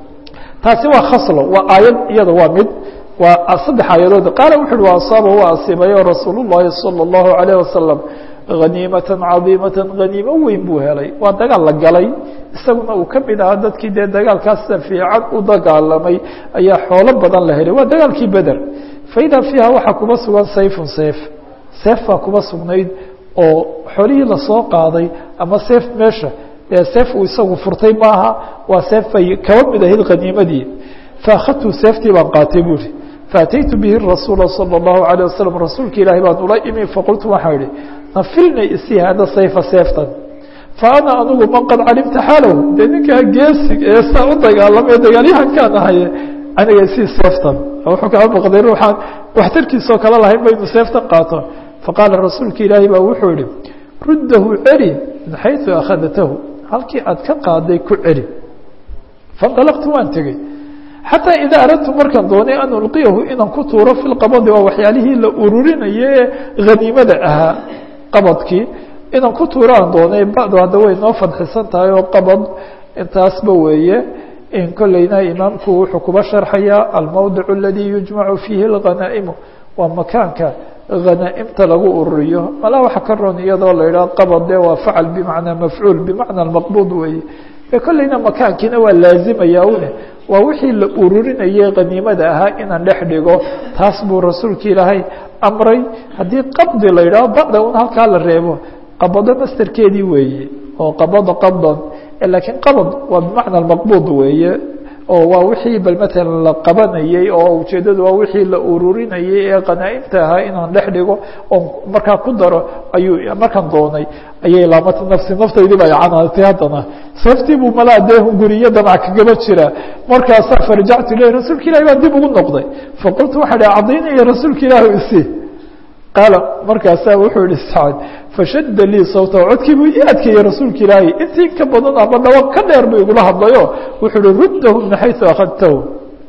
taasi waa khaslo waa aayad iyada waa mid waa saddex aayadood qaala wuxu uhi wa asaaba waa asiibayo rasuul الlahi salى الlahu عalيه wasalam haniimata cadiimata haniimo weyn buu helay waa dagaal la galay isaguna uu ka mid ahaa dadkii dee dagaalkaasa fiican u dagaalamay ayaa xoolo badan la helay waa dagaalkii beder faida fiiha waxaa kuba sugan sayfun seef seef baa kuba sugnayd oo xolihii lasoo qaaday ama seef meesha dee seef uu isagu furtay maaha waa seef bay kaba mid ahayd khaniimadii faakadtu seeftii baan qaatay buuri faataytu bihi rasuula salى الlahu عalيه wasalam rasuulka ilaahi baan ula imi faqultu waxaa ihi nafilni isi hada sayfa seeftan fa ana anigu man qad calimta xaalahu dee ninkaa geesig ee saa u dagaalamay dagaalyahankaan ahaye aniga isii seeftan wuxuu kaa baqday ruuxaan waxtarkiisoo kale lahayn ba inu seeftan qaato faqaala rasuulka ilaahi baa wuxuu yihi ruddahu celi min xayثu akhadatahu halkii aad ka qaaday ku celi faاnطalqtu waan tegey xataa idaa aradtu markaan doonay an ulqiyahu inaan ku tuuro fi lqabadi waa waxyaalihii la ururinaye ee haniimada ahaa qabadkii inaan ku tuuro aan doonay bacdu hadda way noo fadxisan tahay oo qabad intaasba weeye in kolleyna imaamku wuxuu kuba sharxayaa almowdic aladii yujmacu fiihi اlghanaa'imu waa makaanka hanaaimta lagu ururiyo malaa waxa ka ron iyadoo la idhaha qabad de waa facal bimacnaa mafcuul bimacna maqbuud weeye e kolleyna makaankiina waa laazimaya une waa wixii la ururinayay khaniimada ahaa inaan dhex dhigo taas buu rasuulka ilaahay amray haddii qabdi la yidhaho bacda un halkaa la reebo qabado masterkeedii weeye oo qabado qabdan laakiin qabad waa bimacna maqbuud weeye oo waa wixii bal matalan la qabanayey oo ujeeddadu waa wixii la ururinayay ee qanaaimta ahaa inaan dhex dhigo oon markaa ku daro ayuu markaan doonay ayay laamata nafsi naftaydii ba canaatay haddana seeftii buu malaa dee hunguriyo damac kagaba jira markaasaa farjactu ilahi rasuulka ilahi baan dib ugu noqday faqultu waxaa dhi cadaynaya rasuulka ilaahi isi qaala markaasaa wuxuu yihi sacad fashadda lii sawta codkii buu ii adkeeyey rasuulka ilaahay intii ka badan ama dhawaq ka dheer buu igula hadlayo wuxuu uhi ruddahu min xayثu akhadtahu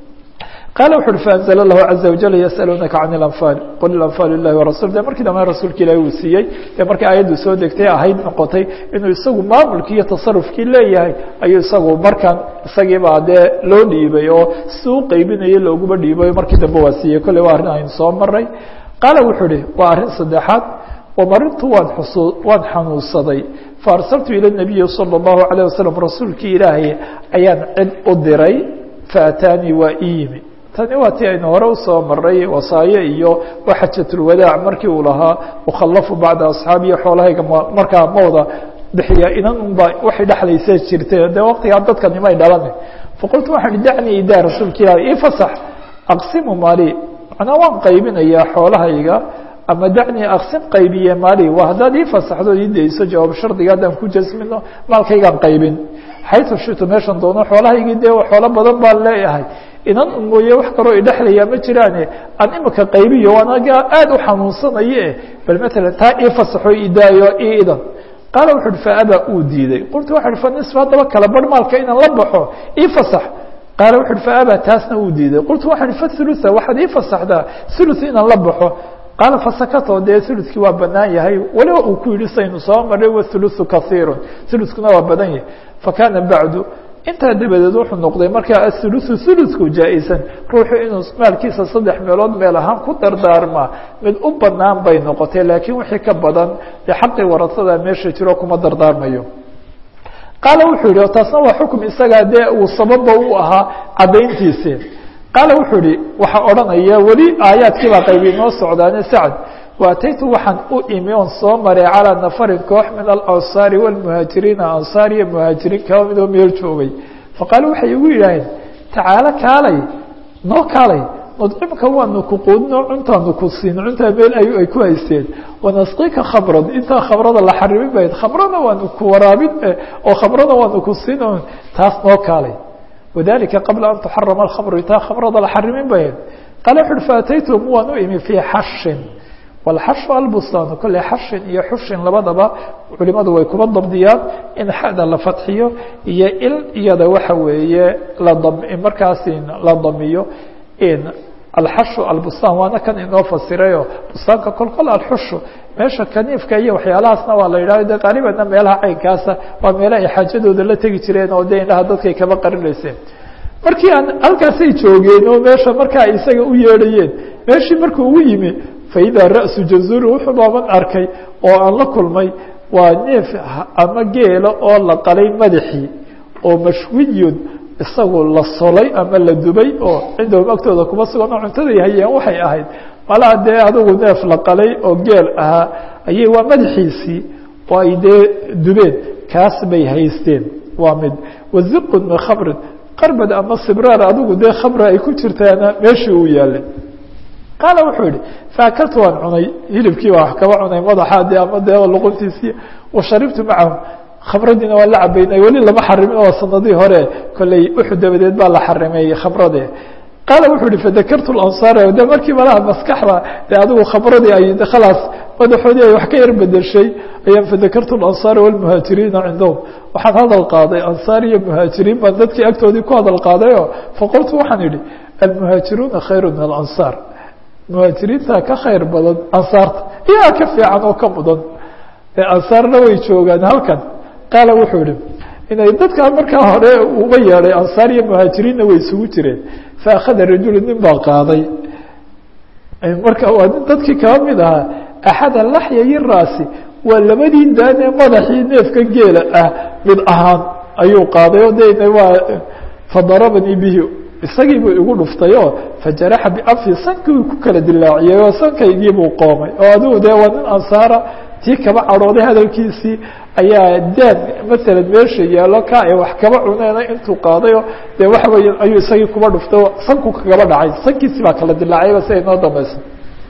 qaala wuxu uhi faanzla lahu caza wajal yasaluunaka can اlanfaal qul ilanfaal ilahi warasul de markii dambe rasuulka ilaahi uu siiyey dee markii aayaddu soo degtay ahayd noqotay inuu isagu maamulkii iyo tasarufkii leeyahay ayuu isagu markaan isagiibaa dee loo dhiibay oo si u qeybinayay looguma dhiibayo markii dambe waa siiyey kolley waa arrin aynu soo maray qaala wuxuu ihi waa arrin saddexaad wamarintu waan xusu waan xanuunsaday faarsaltu ila nabiyi salى اllahu عalيه wasalam rasuulkii ilaahay ayaan cid u diray faataanii waa ii yimi tani waa tii aynu hore usoo maray wasaaye iyo xajatulwadaac markii uu lahaa ukhallafu bacda asxaabiya xoolahayga markaa mawda bixiya inan unba waxay dhexlaysa jirtay dee waqtigaa dadka nimay dhalani faqultu waxaan ihi dacnii idaa rasuulka ilahi ii fasax aqsimu maali macnaa waan qaybinayaa xoolahayga ama dacnii aksin qaybiye maali waa haddaad ii fasaxdo ii dayso jawaab shardiga haddaan ku jasmino maalkaygaan qaybin xaytu shito meeshan doono xoolahaygii dee xoolo badan baan leeyahay inan un mooye wax kaloo idhexlayaa ma jiraane aan imika qaybiyo anaga aada u xanuunsanaye bal matalan taa ii fasaxo idaayo ii idan qaala wuxu uhi faabaa uu diiday qultu waxa uhi fa nisf haddaba kala bar maalka inaan la baxo ii fasax qaala wuxu uhi faabaa taasna uu diiday qultu waxaan fa hulua waxaad ii fasaxdaa hulus inaan la baxo qaala fasakato dee ulukii waa banaan yahay waliba uu ku yihi saynu soo maray wathuluthu kaiiru ulukuna waa badan yahay fakana bacdu intaa dabadeed wuxuu noqday markaa athuluthu thulutku jaa-isan ruuxu inuu maalkiisa saddex meelood meel ahaan ku dardaarmaa mid u banaan bay noqotay laakiin wixii ka badan dee xaqii warasada meesha jiro kuma dardaarmayo qaala wuxuu yihi taasna waa xukum isagaa dee uu sababa u ahaa caddayntiisi qaala wuxuu yihi waxaa odhanaya weli aayaadkii baa qaybi noo socdaane sacd waataytu waxaan u imi oon soo maray calىa nafarin koox min alansaari wاlmuhaajiriina ansaar iyo muhaajiriin kaba midoo meel joogay faqaalu waxay igu yidhaaheen tacaalo kaalay noo kaalay nudcimka waanu ku quudino cuntaanu ku siin cuntaa meel ay ku haysteen wanasqika khamran intaa khamrada la xarimin bayd khamrana waanu ku waraabin oo khamrana waanu ku siin taas noo kaalay wadalika qabla an tuxarama alkhamru intaa khamrada la xarimin bayd qaale wuxu uhi faataytum waan u imi fii xashin walxashu albustaan kolley xashin iyo xushin labadaba culimadu way kuba dabdiyaan in xada la fadxiyo iyo il iyada waxa weeye ladam markaasi la damiyo in alxashu albustaan waana kan inoo fasirayo bustaanka kolkol alxushu meesha kaniifka iyo waxyaalahaasna waa la yidhahdo de qaalibanna meelaha caynkaasa waa meela ay xaajadooda la tegi jireen oo de indhaha dadkay kaba qarinayseen markii aan halkaasay joogeen oo meesha markaa isaga u yeedhayeen meeshii markuu ugu yimi faidaa ra'su jazuri wuxuu baaban arkay oo aan la kulmay waa neef ama geela oo la qalay madaxii oo mashwiyun isagu la solay ama la dubay oo cindahum agtooda kuma sugan oo cuntaday hayeen waxay ahayd malaha dee adigu neef la qalay oo geel ahaa ayay waa madaxiisii oo ay dee dubeen kaas bay haysteen waa mid waziqun min khamrin qarbad ama sibraar adigu dee khamra ay ku jirtaana meeshii uu yaalay qaala wuxuu yihi faakaltu waan cunay hilibkii baa wax kaba cunay madaxa de ama dee luquntiisii washaribtu macahum khamradiina waa la cabaynay weli lama xarimin oo sanadii hore kolley uxud dabadeed baa la xarimeeyey khamrade qaala wuxuu yihi fadakartu lansaar de markii malaha maskaxda de adigu khamradii ay khalaas madaxoodii ay wax ka yar bedeshay ayaan fadakartu lansaara walmuhaajiriina cindahum waxaan hadal qaaday ansaar iyo muhaajiriin baan dadkii agtoodii ku hadal qaadayo faqultu waxaan idhi almuhaajiruuna khayru min alansaar muhaajiriinta ka khayr badan ansaarta iyaa ka fiican oo ka mudan ansaarna way joogaan halkan qaala wuxuu yihi inay dadkaa markaa hore uga yeedhay ansaar iyo muhaajiriinna way isugu jireen faakhada rajulu nin baa qaaday marka waa nin dadkii kaba mid ahaa axada laxyayi raasi waa labadii daanee madaxii neefka geela ah mid ahaan ayuu qaaday o de waa fadarabanii bihi isagii buu igu dhuftay oo fajaraxa bianfi sankii ku kala dilaaciyay oo sankaygii buu qoomay oo adigu dee waa nin ansaara tii kaba cadhooday hadalkiisii ayaa daan masalan meesha yaalo ka ay wax kaba cuneena intuu qaadayo dee waxa weya ayuu isagii kuba dhuftay oo sanku kagaba dhacay sankiisii baa kala dilaacayba si ay noo dambaysa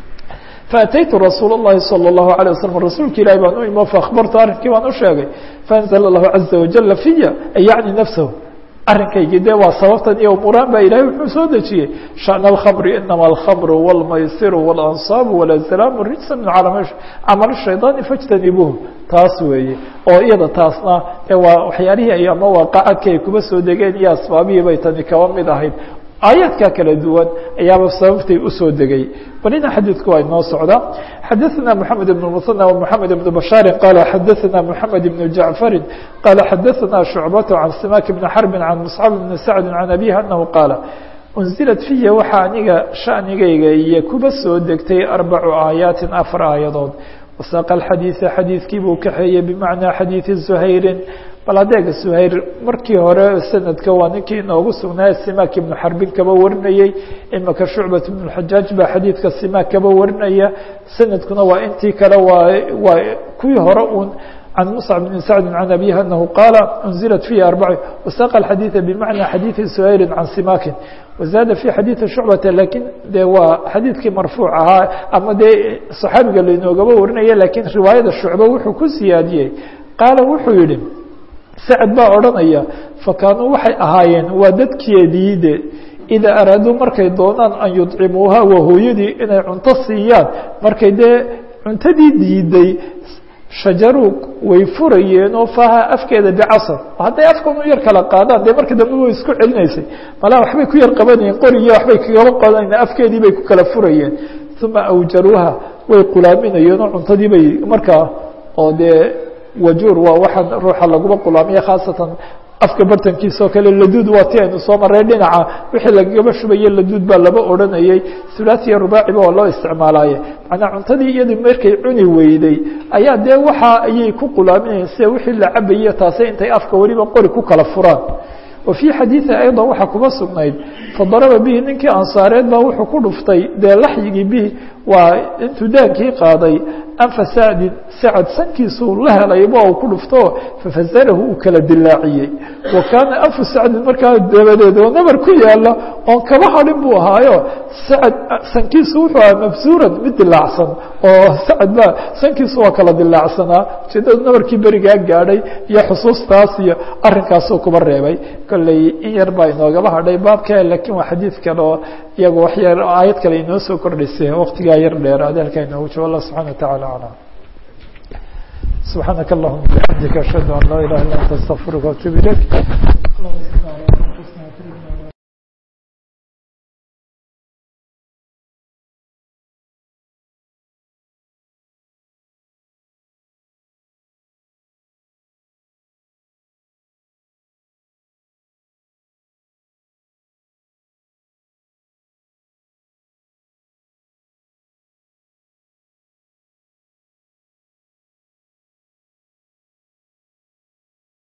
faataytu rasuul الlahi salى الlahu عalيه waslm rasuulka ilahi baan u imo faakbartu arrinkii baan u sheegay faanzl الlahu caزa wajala fiya ay yacni nafsahu arrinkaygii de waa sababtan iyo umuuraan baa ilahay wuxuu soo dejiyey shaأن الkhamri inama alkhamru wاlmaysiru wاlansaabu wاlazlaamu rijsa min camal shayطaani fاjtanibuuh taas weeye oo iyada taasna de waa waxyaalihii ay ama waaqacadka ay kuba soo degeen iyo asbaabihii bay tani kaba mid ahayd aayaadka kala duwan ayaaba sababtay usoo degay balina xadiidku waa inoo socda xadaثna mحamed بن المثنى ومحamed بن بشhاaر qال xadaثna محamed بن جaعفر qال xadaثna شhuعبة عن سماك بن حرب عن مصعب بن سعد عن أبيه أنه qاaل أنزلت فيa waxaa aniga شhaأنigayga iyo kuba soo degtay أربع آيaaت aفر aaيadood وsاq الxadيiث xadiiثkii buu kaxeeyey بمعنى xadيiث زhayri bal adeega suhayr markii hore sanadka waa ninkii inoogu sugnaa simak ibnu xarbin kaba warinayey imaka shucbat ibn xajaaj baa xadiidka simak kaba warinaya sanadkuna waa intii kale waa waa kuwii hore un can muscab bn sacdi can abihi anahu qaala unzilat fihi arbac wasaqa xadiiثa bimacna xadiiثi suhayri can simakin wazaada fi xadiiثi shucbata lakin de waa xadiidkii marfuuc ahaa ama dee saxaabiga lainoogaba warinaya lakin riwaayada shucba wuxuu ku siyaadiyey qaala wuxuu yihi sacad baa odhanaya fakaanuu waxay ahaayeen waa dadkeediide idaa araaduu markay doonaan an yudcimuuha waa hooyadii inay cunto siiyaan markay dee cuntadii diiday shajaruu way furayeen oo faaha afkeeda bicasar hadday afkan u yar kala qaadaan dee marka dambe way isku celinaysay malaa waxbay ku yar qabanayeen qoriyo waxbay kagaba qadanayeen afkeedii bay ku kala furayeen uma awjaruuha way qulaaminayeen oo cuntadii bay markaa oo dee wajuur waa waxaan ruuxa laguma qulaamiya khaasatan afka bartankiisa oo kale laduud waa ti aynu soo maray dhinaca wixii lagagaba shubaye laduud baa laba odhanayey hulaatiya rubaaciba waa loo isticmaalaye macnaa cuntadii iyadu markay cuni weyday ayaa dee waxa ayay ku qulaaminayeen sida wixii la cabaye taase intay afka weliba qori ku kala furaan wa fii xadiidi ayضa waxaa kuma sugnayd fadaraba bihi ninkii ansaareed baa wuxuu ku dhuftay dee laxyigii bihi waa intuu daankii qaaday anfa sacdin sacad sankiisuu la helayba uu ku dhufto fafasarahu uu kala dilaaciyey wa kaana anfu sacdin markaa dabadeed oo nabar ku yaala oon kaba hadhin buu ahaayo sacad sankiisu wuxuu ahaa mabsuuran mid dilaacsan oo sacad baa sankiisu waa kala dilaacsanaa ujeedada nabarkii berigaa gaadhay iyo xusuustaas iyo arrinkaasuu kuba reebay kolley in yar baa inoogaba hadhay baabka lakin waa xadiid kale oo iyagu wax yar aayad kale inoo soo kordhisay waqtigaa yar dheer adeelka inoogu jiro allah subxana wataعala aclam سبحانك اللهم بحمدك أشهد أن لا إله إلا أنت استغفرك وأتوب إليك